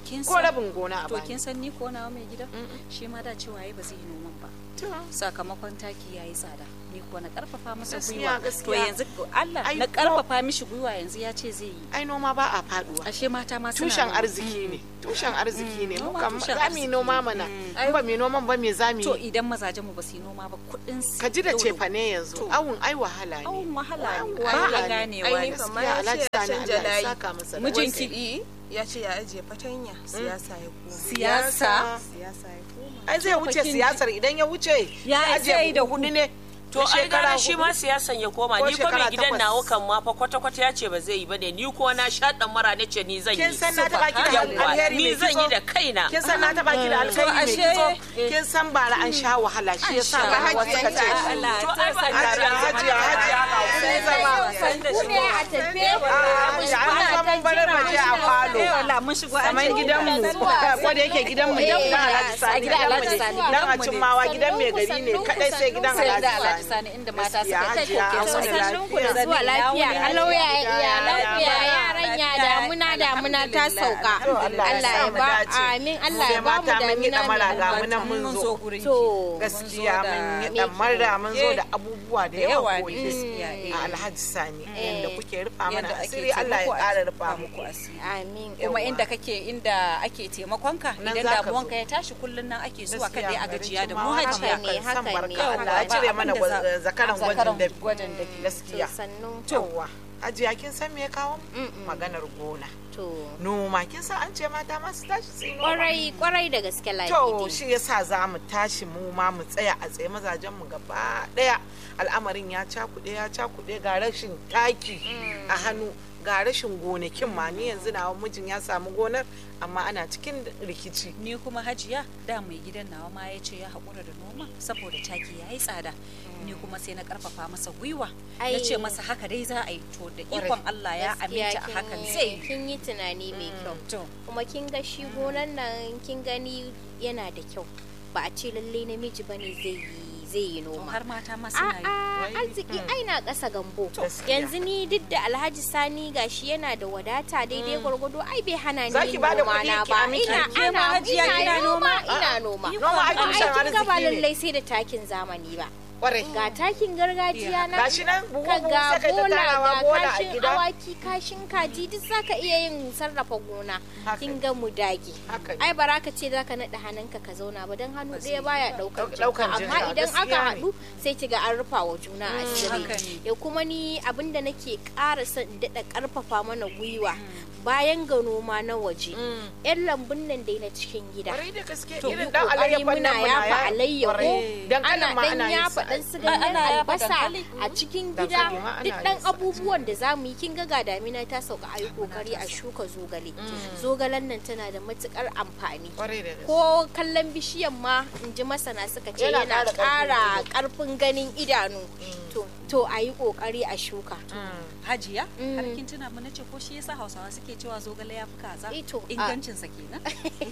kin ko san- rabin gona a to bani kin san ni ko nawa mai gida shi ma da cewa yayi ba zai yi noman ba sakamakon taki yayi tsada ni ko na karfafa masa Gaskiya, gwiwa to gaskiya. yanzu Allah Ai, na ko- karfafa mishi gwiwa yanzu ya ce zai yi ai noma ba a faduwa ashe mata ma suna tushen noma. arziki ne tushen arziki ne mu noma kam tushen za mu yi arziki noma mana in ba mu yi noman ba me za mu to yi idan mazajen mu ba su yi noma ba kudin su ka ji da yau cefa ne yanzu awun ai wahala ne awun wahala ne Awun ba wahala a ne. ganewa Ai, ne kamar ya ce ya canja layi. saka masa da mijinki wasai. ya ce ya ajiye fatanya siyasa ya koma Siyasa? siyasa ya koma ai zai wuce siyasar idan ya wuce Ya ajiye zai da hudu ne To ai gara shi ma siyasan ya koma Ko ni ko mai shekara gidan takwas. nawa kan ma fa kwata kwata ya ce ba zai yi ba ne ni ko na sha dan mara ne ce ni zan yi. kin san na taba ki da Yawwa, alheri ni mai zan kitso? yi da kaina. kin san na taba ki da alheri mai kitso kin san bara an sha wahala shi yasa sha ba hajiya wahala. suka ce Allah, to ta ai ba san hajiya hajiya hajiya sai zama ku ne a tafe hajiya an zaman barar baje a falo mun shigo an saman ce gidanmu ko da yake gidanmu gidan Alhaji Sani gidan gidanmu Alhaji ne Sani, dan a gidanmu cin ne. mawa gidan mai gari ne kadai sai gidan sai da Alhaji Alhaji Sani Sani inda mata Gaskiya, suka hajiya, kai an koke wani sannun ku da zuwa lafiya kalau ya iyalan ku ya yaran ya damuna damuna ta sauka Allah ya ba amin Allah ya ba mu mata mun yi damina damara ga mai mu nan mun zo to gaskiya mun yi damara mun zo da abubuwa da yawa yawa koyi gaskiya, eh. a Alhaji Sani Eh. yanda kuke rufa mana Yanda ake asiri Allah ya taimako a ƙara rufa muku muku asiri amin kuma inda kake inda ake taimakonka Nan idan za ka damuwanka zo. ya tashi kullun nan ake zuwa Gaskiya, kada a garin gajiya da mu Jimawa haka hajiya ne, haka ne. Yawwa, Allah ya ba cire mana abin da za- gwa- zakaran zakaran gwajin dafi. gwajin dafi. gaskiya sannu towa ajiya kin san me ya kawo mu? maganar gona to noma kin san an ce mata masu tashi su yi noma kwarai kwarai da gaske to lafiya shi yasa za mu tashi mu ma mu tsaya a tsaye mazajen mu gaba daya al'amarin ya cakuɗe ya cakuɗe ga rashin taki a hannu ga rashin gonakin ma ni yanzu na mijin ya samu gonar amma ana cikin rikici ni kuma hajiya da mai gidan nawa ma ya ce ya haƙura da noma saboda taki ya yi tsada ni kuma sai na karfafa masa gwiwa na Ai. ce masa haka dai za a yi to da Kwarai. ikon Allah ya Gaskiya aminta a kin- hakan zai yi kin yi tunani mai kyau to kuma kin ga shi gonan nan kin gani yana da kyau ba a ce lalle namiji bane zai yi zai yi noma har mata ma suna yi A'a arziki ai na ƙasa gambo Gaskiya. yanzu ni duk da alhaji sani gashi yana da wadata daidai gwargwado ai bai hana ni Zaki yin bada noma kuɗi na ki ba amince. ina Ke ma ana hajiya kina ina noma? noma ina noma Noma ai Amma tushen kin ga ba arziki ne. lallai sai da takin zamani ba kwarai ga takin gargajiya na Gashi nan buhu ka buhu ga sai kai ta bola tarawa ga bola a kashin gida. awaki kashin kaji duk zaka iya yin sarrafa gona Haka kin ga mu dage Haka ne. ai bara ka ce zaka naɗa hannunka ka zauna ba dan hannu ɗaya baya ɗaukar Ɗaukar jinka jinka, amma idan aka gaskiya ne. haɗu sai kiga an rufa wa juna asiri haka ne. ya kuma ni abinda nake ƙara son in daɗa ƙarfafa mana gwiwa bayan ga noma na waje yan lambun nan dai na cikin gida kwarai da gaske to irin yi dan kokari alayyafan muna nan muna yafa ya- alayyaho kwarai. Dankalin ana ma dan ana yin yafa sa. dan su ganyen Ana yafa albasa dankali. a cikin Dankali gida ma ana duk yin dan sa. abubuwan da zamu yi kin ga ga damina ta sauka ayi kokari a shuka zogale zogalen nan tana da matukar amfani kwarai da gaske ko kallon bishiyan ma in ji masana suka ce Yana yana ƙara ƙarfin ƙara ido. ƙarfin ganin idanu to to a yi ƙoƙari a shuka hajiya Mm. har kin tuna mu nace ko shi yasa Hausawa suke cewa zogale ya fi kaza Eh, to, a- ingancin sa kenan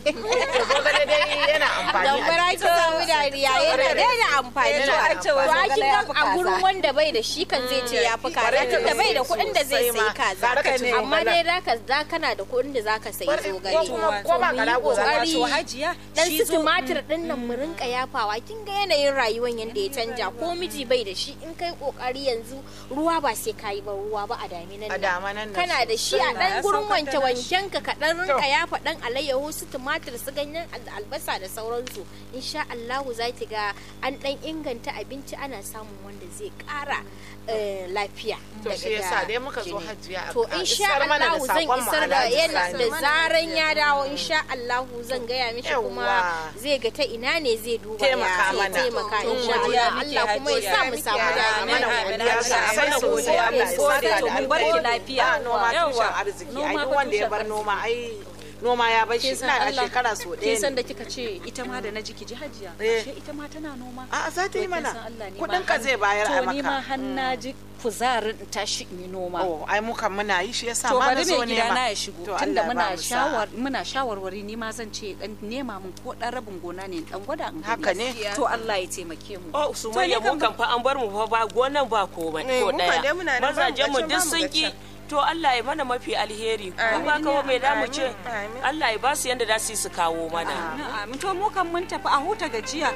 to zogale dai yana amfani a gambara ki samu dariya yana da amfani Eh, to, to an ce wa a zogale kin ya ga fi a kaza. gurin wanda bai da shi kan zai ce ya fi kaza Kwarai da tunda bai da gaske kuɗin da zai sosai ma. sayi kaza Gara ka ci amma zogalen. dai zaka za kana da kuɗin da zaka sayi Kwarai, ko zogale kuma- ko ba To mu yi karago za ka ƙoƙari to hajiya dan shi su zo- tumatir din nan mu rinka yafawa kin ga yanayin rayuwar yanda ya canja ko miji bai da shi in kai kokari yanzu ruwa ba sai kayi ba ruwa ba a daminan a nan damanan nan kana da shi a sosai. dan Ya gurin saukar da wanke wanken ka ka dan rinka To. yafa dan alayyahu su tumatir su ganyen al- albasa da sauransu insha Allahu za ki ga an dan inganta abinci ana samun wanda zai kara eh, lafiya to daga shi yasa da dai muka zo jini. hajiya to a insha isar mana da Allahu zan sakon mu isar da Alhaji yana Sani. da zaran ya dawo insha Allahu zan gaya mishi kuma Yawwa. zai ga ta ina ne zai duba Taimaka ya mana. taimaka To, insha godiya Allah muke, Allah kuma ya sa mu hajiya. samu Amin, damina amin, godiya sosai Mana sosai godiya, Allah ya mun gode, saka to da mun bar ki alheri. lafiya. Ba noma Yawwa. tushen arziki ai Noma duk fa wanda ya tushen bar arziki. noma ai noma ya bar shi kin san ina da Allah shekara so kin san ɗaya da ne kika ce ita ma da na jiki ji hajiya Eh. ashe ita ma tana noma a za ta yi To kin mana san Allah ne kudin ma ka har- zai bayar a to ni ma maka har na ji kuzarin in tashi in yi noma oh ai mu kan muna yi shi yasa to ma na bari zo mai gida na nema ya shigo To tunda Allah ya muna ba mu sa'a. shawar muna shawarwari ni ma zan ce dan nema mun ko dan rabin gona ne dan gwada in gani. Haka ne. to Allah ya taimake mu Oh, su manya mu kan fa an bar mu fa ba gonan ba ko ba Eh, ko mu kan dai daya. muna nan ba mu Mazajen mu ga can, duk ba mu sun ga ki can. to Allah ya mana mafi alheri ko Amin, ba kawo mai damu ce amin, amin. Allah ya ba su yanda za su yi su kawo mana Amin, amin. to mu kan mun tafi a huta gajiya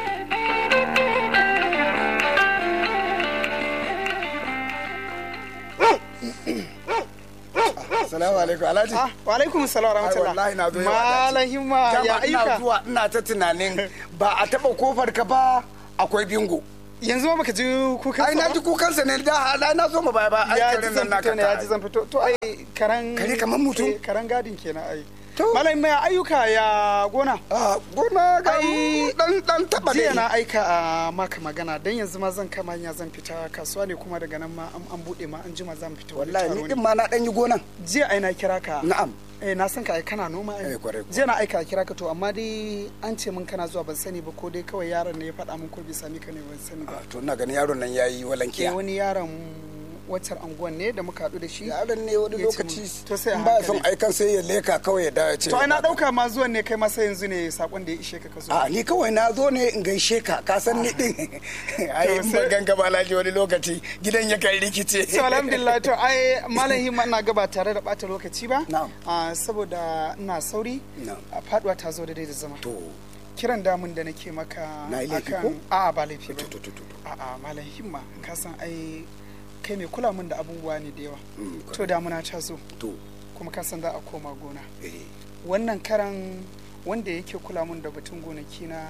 Salamu alaikum Alhaji. wa alaikum salam wa rahmatullah. Wallahi na zo yau Malam Himma, ya Dama ina ayyuka? zuwa ina ta tunanin ba a taba kofar ka ba akwai bingo. Yanzu ma baka ji kukan Ai na ji kukansa ne da da na zo ma baya ba ai ya karen ji nan zan naka fito ne ya ji zan fito to ai karan Kare kaman mutum? eh, karan gadin kenan ai malam mai ayyuka ya gona a gona ga dan dan taba jiya dai. na aika a maka magana dan yanzu ma zan kama hanya zan fita kasuwa ne kuma daga nan ma an an bude ma an jima zan fita wani Wallahi taro ni ne. din ma na dan yi gonan. jiya ai na kira ka Na'am. eh na san ka ai kana noma ai Eh, kwarai kuwa. jiya na aika a kira ka to amma dai an ce min kana zuwa ban sani ba ko dai kawai yaron ne ya faɗa min ko bai sami ka ne ban sani ba To ina ganin yaron nan yayi eh walankiya. wani yaron waccar anguwan ne da muka haɗu da shi Yaron ne wani ya ce lokaci min, to sai a in ba son hankali. aikan sai ya leka kawai ya dawo ya ce. to ai na ɗauka ma zuwan ne kai masa yanzu ne sakon da ya ishe ka ka zo A ni kawai na zo ne in gaishe ka ka san ni din. Ai in ban ganka ba Alhaji wani lokaci gidan ya kai rikice. so alhamdulillah to ai malam himma ina gaba tare da bata lokaci ba Na'am. Ah, saboda ina sauri Na'am. a faduwa ta zo da dai da zama To kiran damun da nake maka Na yi laifi akan- ko? a'a ba laifi ba to to to to. a'a malam himma ka san ai kai mai kula min da abubuwa ne da yawa Mm, to damuna ta zo To kuma ka san za a koma gona eh wannan karan wanda yake kula min da batun gonaki na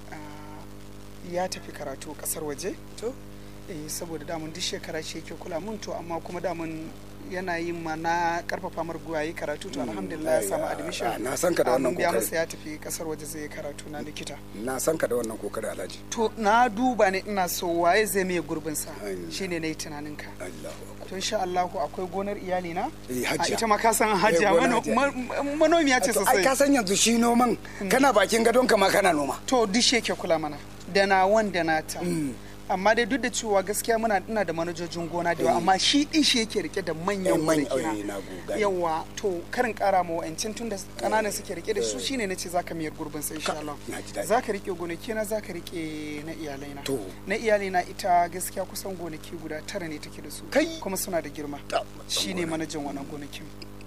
ah, ya tafi karatu kasar waje to eh saboda damun duk shekara shi yake kula mun to amma kuma damun yana yin ma na karfafa mar gwiwa yi karatu to alhamdulillah ya samu ai, admission ah, na san ka da Ah, wannan mun biya kokari. masa ya tafi kasar waje zai yi karatu na likita na san ka da wannan kokari Alhaji. to na duba ne ina so waye zai mai gurbin sa Ai. shine nayi tunanin ka Allahu akbar. to insha Allah akwai gonar iyali na Eh, a hajiya. ita ma ka san hajiya Eh, gonar mano- hajiya. ma- manomiya ce To, ai ka sosai san yanzu shi noman kana bakin gadon ka ma kana noma. to duk shi yake kula mana da na wanda na ta amma dai duk da cewa gaskiya muna ina da manajojin gona da yawa amma shi din shi yake rike da manyan Yan manya- gonaki eh, na goga. yawa to karin kara ma wa'ancin tun da kananan suke rike da su shine nace zaka miyar gurbin sai insha Allah na ji daɗi. zaka rike gonaki na zaka rike na iyalai na To. na iyalai na ita gaskiya kusan gonaki guda tara ne take da su Kai. kuma suna da girma Ta- shine manajan wannan gonakin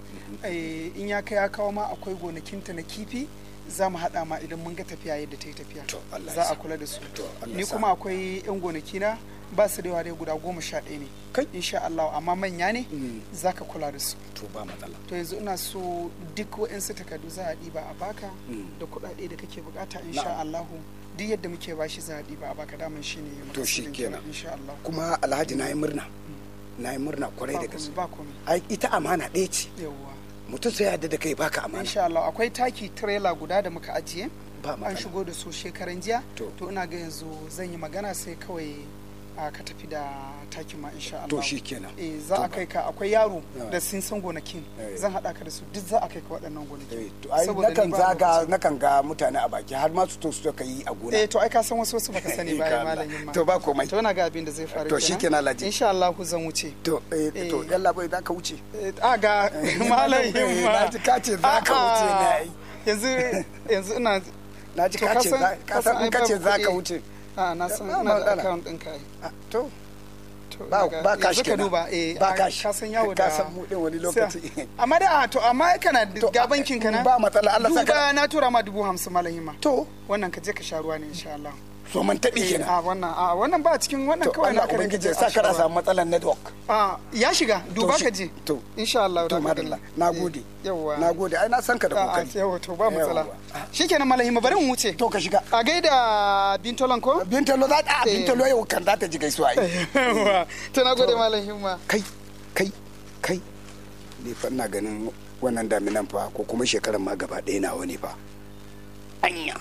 Eh, in ya kai ya kawo ma akwai gonakinta na kifi za mu haɗa ma idan mun ga tafiya yadda ta yi tafiya To, Allah ya za a sa. kula da su To, Allah ni ya sa. kuma akwai yan gonaki na ba su da yawa dai guda goma sha ɗaya ne Kai. insha Allah amma manya ne za ka kula da su To ba matsala. to yanzu ina so duk waɗansu takardu za a ɗiba a baka da kuɗaɗe da kake bukata insha Na'am. Allah duk yadda muke bashi za a ɗiba a baka daman shi ne To shi makasudin kenan. insha Allah Kuma Alhaji na yi murna. Na yi murna kwarai da ba gaske. komai ba komai Ai ita amana ɗaya ce. yawwa Mutum sai ya yarda da kai baka amana. insha Allah akwai taki trailer guda da muka ajiye Ba an matsala. shigo da su shekaran jiya To. to ina ga yanzu zan yi magana sai kawai a ka tafi da takin ma insha Allah To shi kenan. eh za To a ba- kai ka akwai yaro Ah. da sun san gonakin Eh. zan hada ka da su duk za a kai ka waɗannan Eh, gonakin to ai Saboda nakan ni ba zaga lokaci. nakan ga mutane a baki har ma su to su ka yi a gona. eh to ai ka san wasu wasu baka sani ba Ka ai Allah. malamin ma To ba komai. to ina ga abin da zai faru To shi kenan, Alhaji. insha Allah zan wuce To eh to Eh. yalla bai za ka wuce. Eh, a ga malamin Eh, ma na ji ka ce za ka wuce ne ai. yanzu yanzu ina Na ji To ka ce san- za ka san in ka ce babu za ka kuɗi. wuce. a na san Ba ina da matsala. account ɗin kai Ah, To To, ba daga- ba yanzu kashi ka kenan. duba eh ba a- kashi. ka san yawo da Ka san mu din wani Sai- lokaci. amma da a to amma ai kana da ga bankin ka na ba matsala, Allah saka- duba na tura ma dubu hamsin malam hima To wannan ka je ka sha ruwa ne insha Allah so man taɓi Eh, kenan. a wannan a wannan ba cikin wannan To kawai Allah na ka ubangiji rinka ya sa a kada sha ruwa. samu matsalar network. a ya shiga duba shi- ka je to. insha Allah To da madalla na gode. yawa Na gode ai na san ka da a a, kokari. yawa to ba matsala Yawwa. shikenan malam hima bari mu wuce To ka shiga. a gaida bintolan ko Bintalo za ta Eh. bintalo yau kan za ta ji gaisuwa ai. yawa to na gode malam hima Kai kai kai. Ni fa ina ganin wannan daminan fa ko kuma shekaran ma gaba ɗaya nawa ne fa. Anya.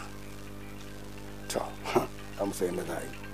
To amsa yadda za a yi.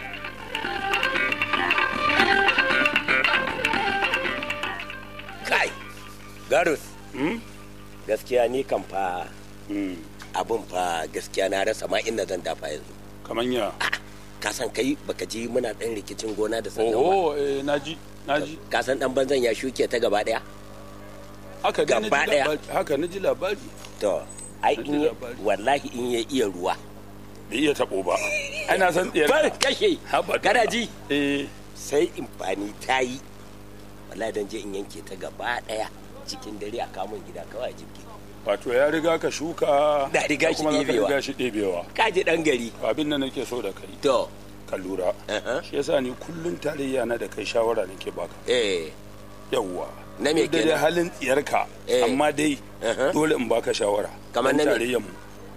kai garus gaskiya ni kan fa abin fa gaskiya na rasa ma inda zan dafa yanzu kaman ya ka san kai baka ji muna dan rikicin gona da sannan ba oh eh naji naji ka san dan banzan ya shuke ta gaba daya haka dai Gaba naji ɗaya. labari haka naji labari to ai Na ji in ya- labari. wallahi in ya iya ruwa bai iya tabo ba ai na san tsiyar bar kashe Haba da kana Allah. ji eh sai imfani ta yi wallahi dan je in yanke ta gaba daya cikin dare a kamun gida kawai jibge wato ya riga ka shuka Da riga da shi kuma za ka ɗebewa. riga shi ɗebewa kaji dan gari abin da nake so da kai to ka lura shi yasa ni kullun tarayya na da kai shawara nake baka eh yawwa Na me Duk da dai kenan? halin tsiyarka Eh. amma dai Uh-huh. dole in baka shawara Kamar Dan na me? tarayyar mu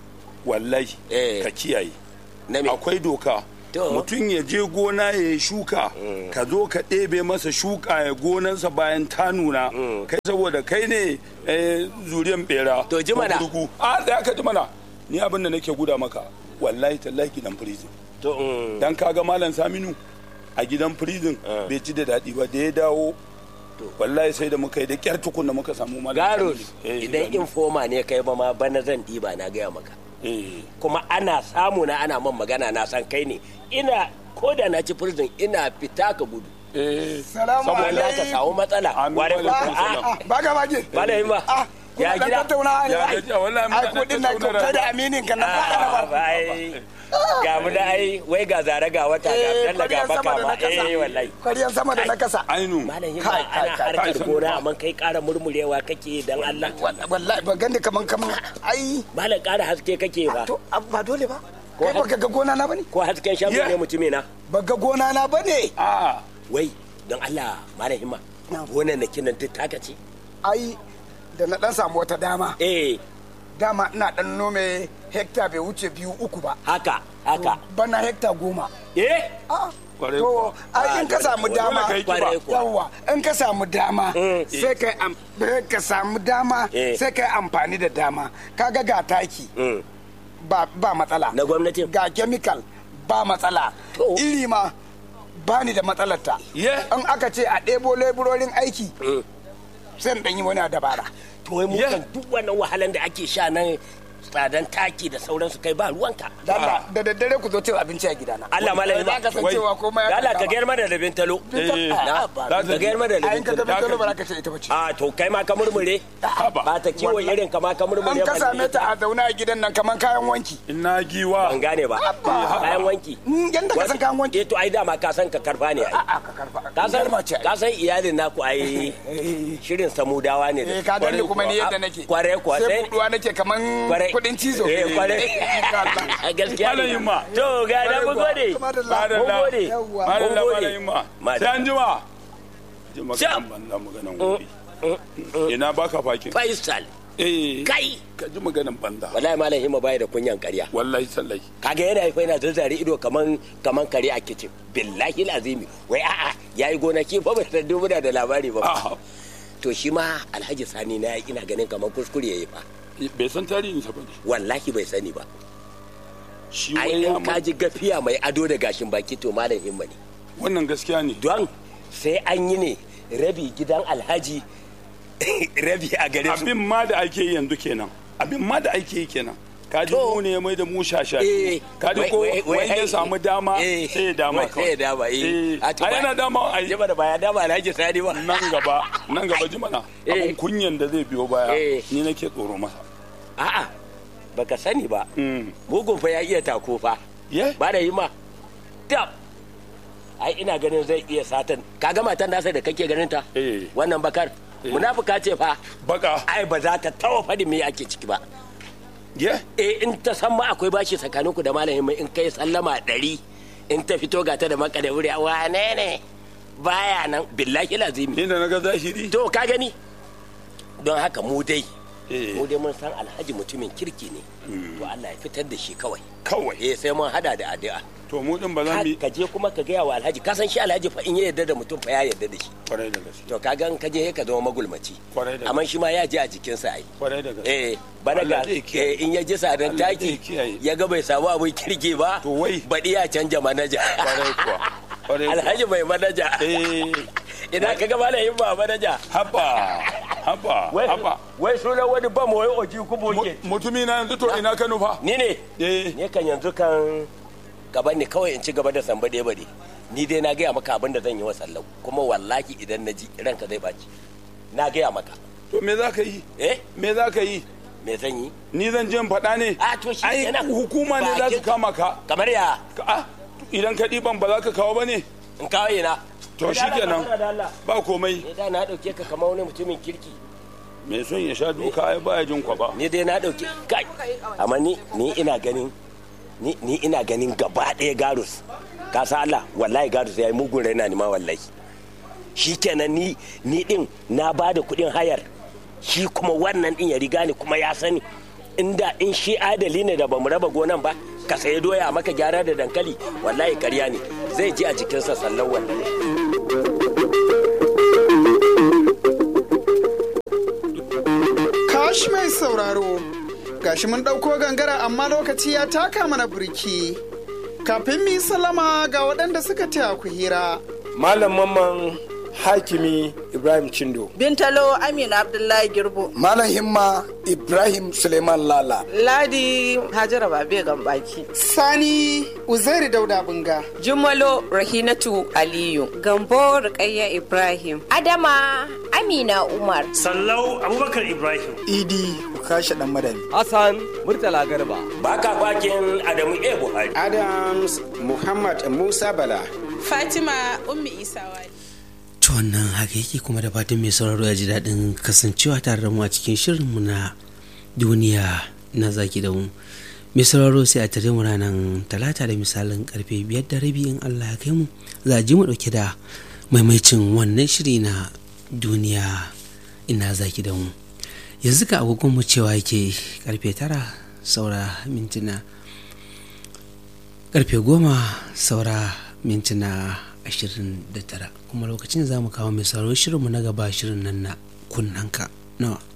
wallahi ka kiyaye akwai doka mutum ya je gona ya yi shuka ka zo ka ɗebe masa shuka ya gonansa bayan ta nuna kai saboda kai ne eh, zuriyan bera to ji mana. a da ka ji mana ni abin da nake guda maka wallahi tallahi gidan prison to dan kaga malam saminu a gidan prison bai ci da daɗi ba da ya dawo wallahi sai da muka yi da kyar tukun da muka samu malam garus Saminu. Eh, idan informa ne kai ba ma bana zan diba na gaya maka kuma ana samu na ana man magana na san kai ne ina ko da na ci prison ina fita ka gudu Salamu saboda ka alaikum. samu matsala ware ku Baga bage. Malam ba ya Kuna gida dan tattauna ne. Ya gajiya, wallahi muna Ai kudin na tattauna kai da aminin ka na faɗa na ba. Ah, ai, ga mu da ai wai ga zare ga wata ga Eh, dalla ga kwaryan sama baka da ma na kasa. eh wallahi Kwaryan sama da na kasa. ainu malam yin Kai, kai, ana kai, harkar kai, gona amma kai ƙara murmurewa kake dan Allah Wallahi ban gani kaman kaman ai. malam ƙara haske kake ba To ba dole ba. Kai baka ga gona na bane? ko hasken shago ne mutumi na Baka gona na bane? a wai don Allah malam himma gonan na kinan duk taka ce Ai da na dan samu wata dama. eh Dama ina dan nome hekta bai wuce biyu uku ba. haka haka Bana hekta goma. eh Kwarai To, kuwa. ai in ka samu Dole dama, ka yi kiba. Kwarai kuwa. yawwa, in ka samu dama, sai kai am- eh, ka samu dama, Eh. sai kai amfani da dama. Kaga ga taki, Mm. ba ba matsala. na gwamnatin Ga chemical, ba matsala. To. Iri ma, ba ni da matsalar ta. Yeah. In aka ce a ɗebo leburorin aiki, Mm. sai in ɗan yi wani dabara. to wai mu kan duk wannan wahalan da ake sha nan tsadan taki da sauransu kai ba ruwanka Da Allah, da daddare ku zo cin abinci a gidana. Allah malam Za ka san Wai. cewa komai da ya Allah ka kama. gayar mana da bintalo Eh, Na, za ka gayar mana da A in ka ga bintalo bintalo ba za ka ce ita ba ce. a to kai ma ka murmure ba ta kiwon irin ka ma ka murmure An ka ba same ta a zaune a gidan nan kamar kayan wanki. ina giwa ban gane ba kayan wanki Mm, Yanda ka san kayan wanki. eh to ai dama ka san ka karfa ne ai A'a, ka karfa. ka san Garma ce ai. ka san iyalin naku ai shirin samudawa ne da Eh, ka gani kuma ni yadda nake. kware kuwa Sai sai buduwa nake kaman Kwarai. kudin cizo. eh kware a gaskiya Malam ne. Yimma. to ga da mun gode Madalla. mun gode Yawwa. malam mun da gode malam ma Madalla. sai an jima ji Sha. maganan banza maganan gobe ina baka fakin faisal eh kai ka ji maganan banza wallahi malam himma bai da kunyan ƙarya wallahi sallahi kaga yana haifa yana zazzare ido kaman kaman kare a kicin billahi lazimi wai a'a yayi gonaki ba bai san dubu da labari ba A'a. to shi ma alhaji sani na ina ganin kaman kuskure yayi fa bai san tarihin sa bane wallahi bai sani ba shi ai wai ya in ka ji gafiya mai ado da gashin baki to malam himma ne wannan gaskiya ne don sai an yi ne rabi gidan alhaji rabi a gare su abin ma da ake yi yanzu kenan abin ma da ake yi kenan ka ji mu ne mai da mu shasha Eh, ka ji wai- ko wai- wai- wani ya samu dama eh, sai ya dama wai sai ya dama eh a to ba- yana dama a jima da baya dama alhaji sani ba nan gaba nan gaba ji mana Eh. abin kunyan da zai biyo baya Eh. ni nake tsoro masa a'a baka sani ba Mm. mugun fa ya iya tako fa ye ba da yi ma dab ai ina ganin zai iya satan kaga matan nasa da kake ganin ta Eh. wannan bakar munafuka ce fa baka ai ba za ta tawa fadi me ake ciki ba ye eh in ta san ma akwai bashi tsakaninku da malamin mai in kai sallama ɗari in ta fito ga ta da maka da wuri wane ne baya nan billahi lazimi ni da naga zahiri to ka gani don haka mu dai Eh. mu dai mun san alhaji mutumin kirki ne to Allah ya fitar da shi kawai kawai eh sai mun hada da addu'a to mu din ba za mu yi ka je kuma ka gaya wa alhaji ka san shi alhaji fa in ya yarda da mutum fa ya yarda da shi kwarai da gaske to ka ga in ka je ka zama magulmaci kwarai da amma shi ma ya ji a jikinsa ai kwarai da gaske eh bana ga Allah zai kiyaye. eh, in ya ji sadan Allah zai taki kiyaye. ya ga bai samu abin kirki ba To wai. baɗi ya canja manaja kwarai kuwa kwarai kuwa alhaji mai manaja eh idan ka ga malayin ba manaja haba haba wai haba wai sunan wani ba mu wai oji kubo ke mutumi na yanzu to ina Kano fa ni ne eh ne kan yanzu kan gaban ne kawai in ci gaba da samba ɗaya bade ni dai na gaya maka abin da zan yi wa sallau kuma wallahi idan na ji ranka zai baci na gaya maka to me za ka yi eh me za ka yi me zan yi ni zan je in faɗa ne a to shi ai kenan. hukuma ne za su Bakin- kama ka kamar ya Ka- ah, idan ka ɗiban ba za ka kawo ba ne in kawai na to shikenan ba komai da na dauke ka kamar wani mutumin kirki mai son ya sha duka ai baya jin kwaba ni dai na dauke kai amma ni ni ina ganin ni ni ina ganin gaba ɗaya garus ka sa Allah wallahi garus yayi mugun raina ni ma wallahi shikenan ni ni din na bada kuɗin hayar shi kuma wannan din ya riga ni kuma ya sani inda in shi adali ne da bamu raba gonan ba ka sayi doya maka gyara da dankali wallahi karya ne zai ji a jikinsa sallan wannan kashi mai sauraro gashi mun ɗauko gangara amma lokaci ya taka mana birki kafin mu yi salama ga waɗanda suka taya ku hira malam mamman hakimi ibrahim chindo bintalo amina abdullahi girbo malam himma ibrahim suleiman lala ladi hajara babe gambaki sani uzairi dauda bunga jumalo rahinatu aliyu gambo rukayya ibrahim adama amina umar sallau abubakar ibrahim idi ukasha dan madani hassan murtala garba baka bakin adamu e buhari adams muhammad musa bala fatima ummi isa wali to wannan haka yake kuma da fatan mai sauraro ya ji daɗin kasancewa tare da mu a cikin shirinmu na duniya na zaki da mu mai sauraro sai a tare mu ranar talata da misalin karfe biyar da rabi in allah ya kai mu za a ji mu ɗauke da maimacin wannan shiri na duniya ina zaki da mu yanzu ka agogon mu cewa yake karfe tara saura mintuna karfe goma saura mintuna ashirin da tara kuma lokacin za mu kawo mai sauraro shirinmu na gaba shirin nan na kunnanka nawa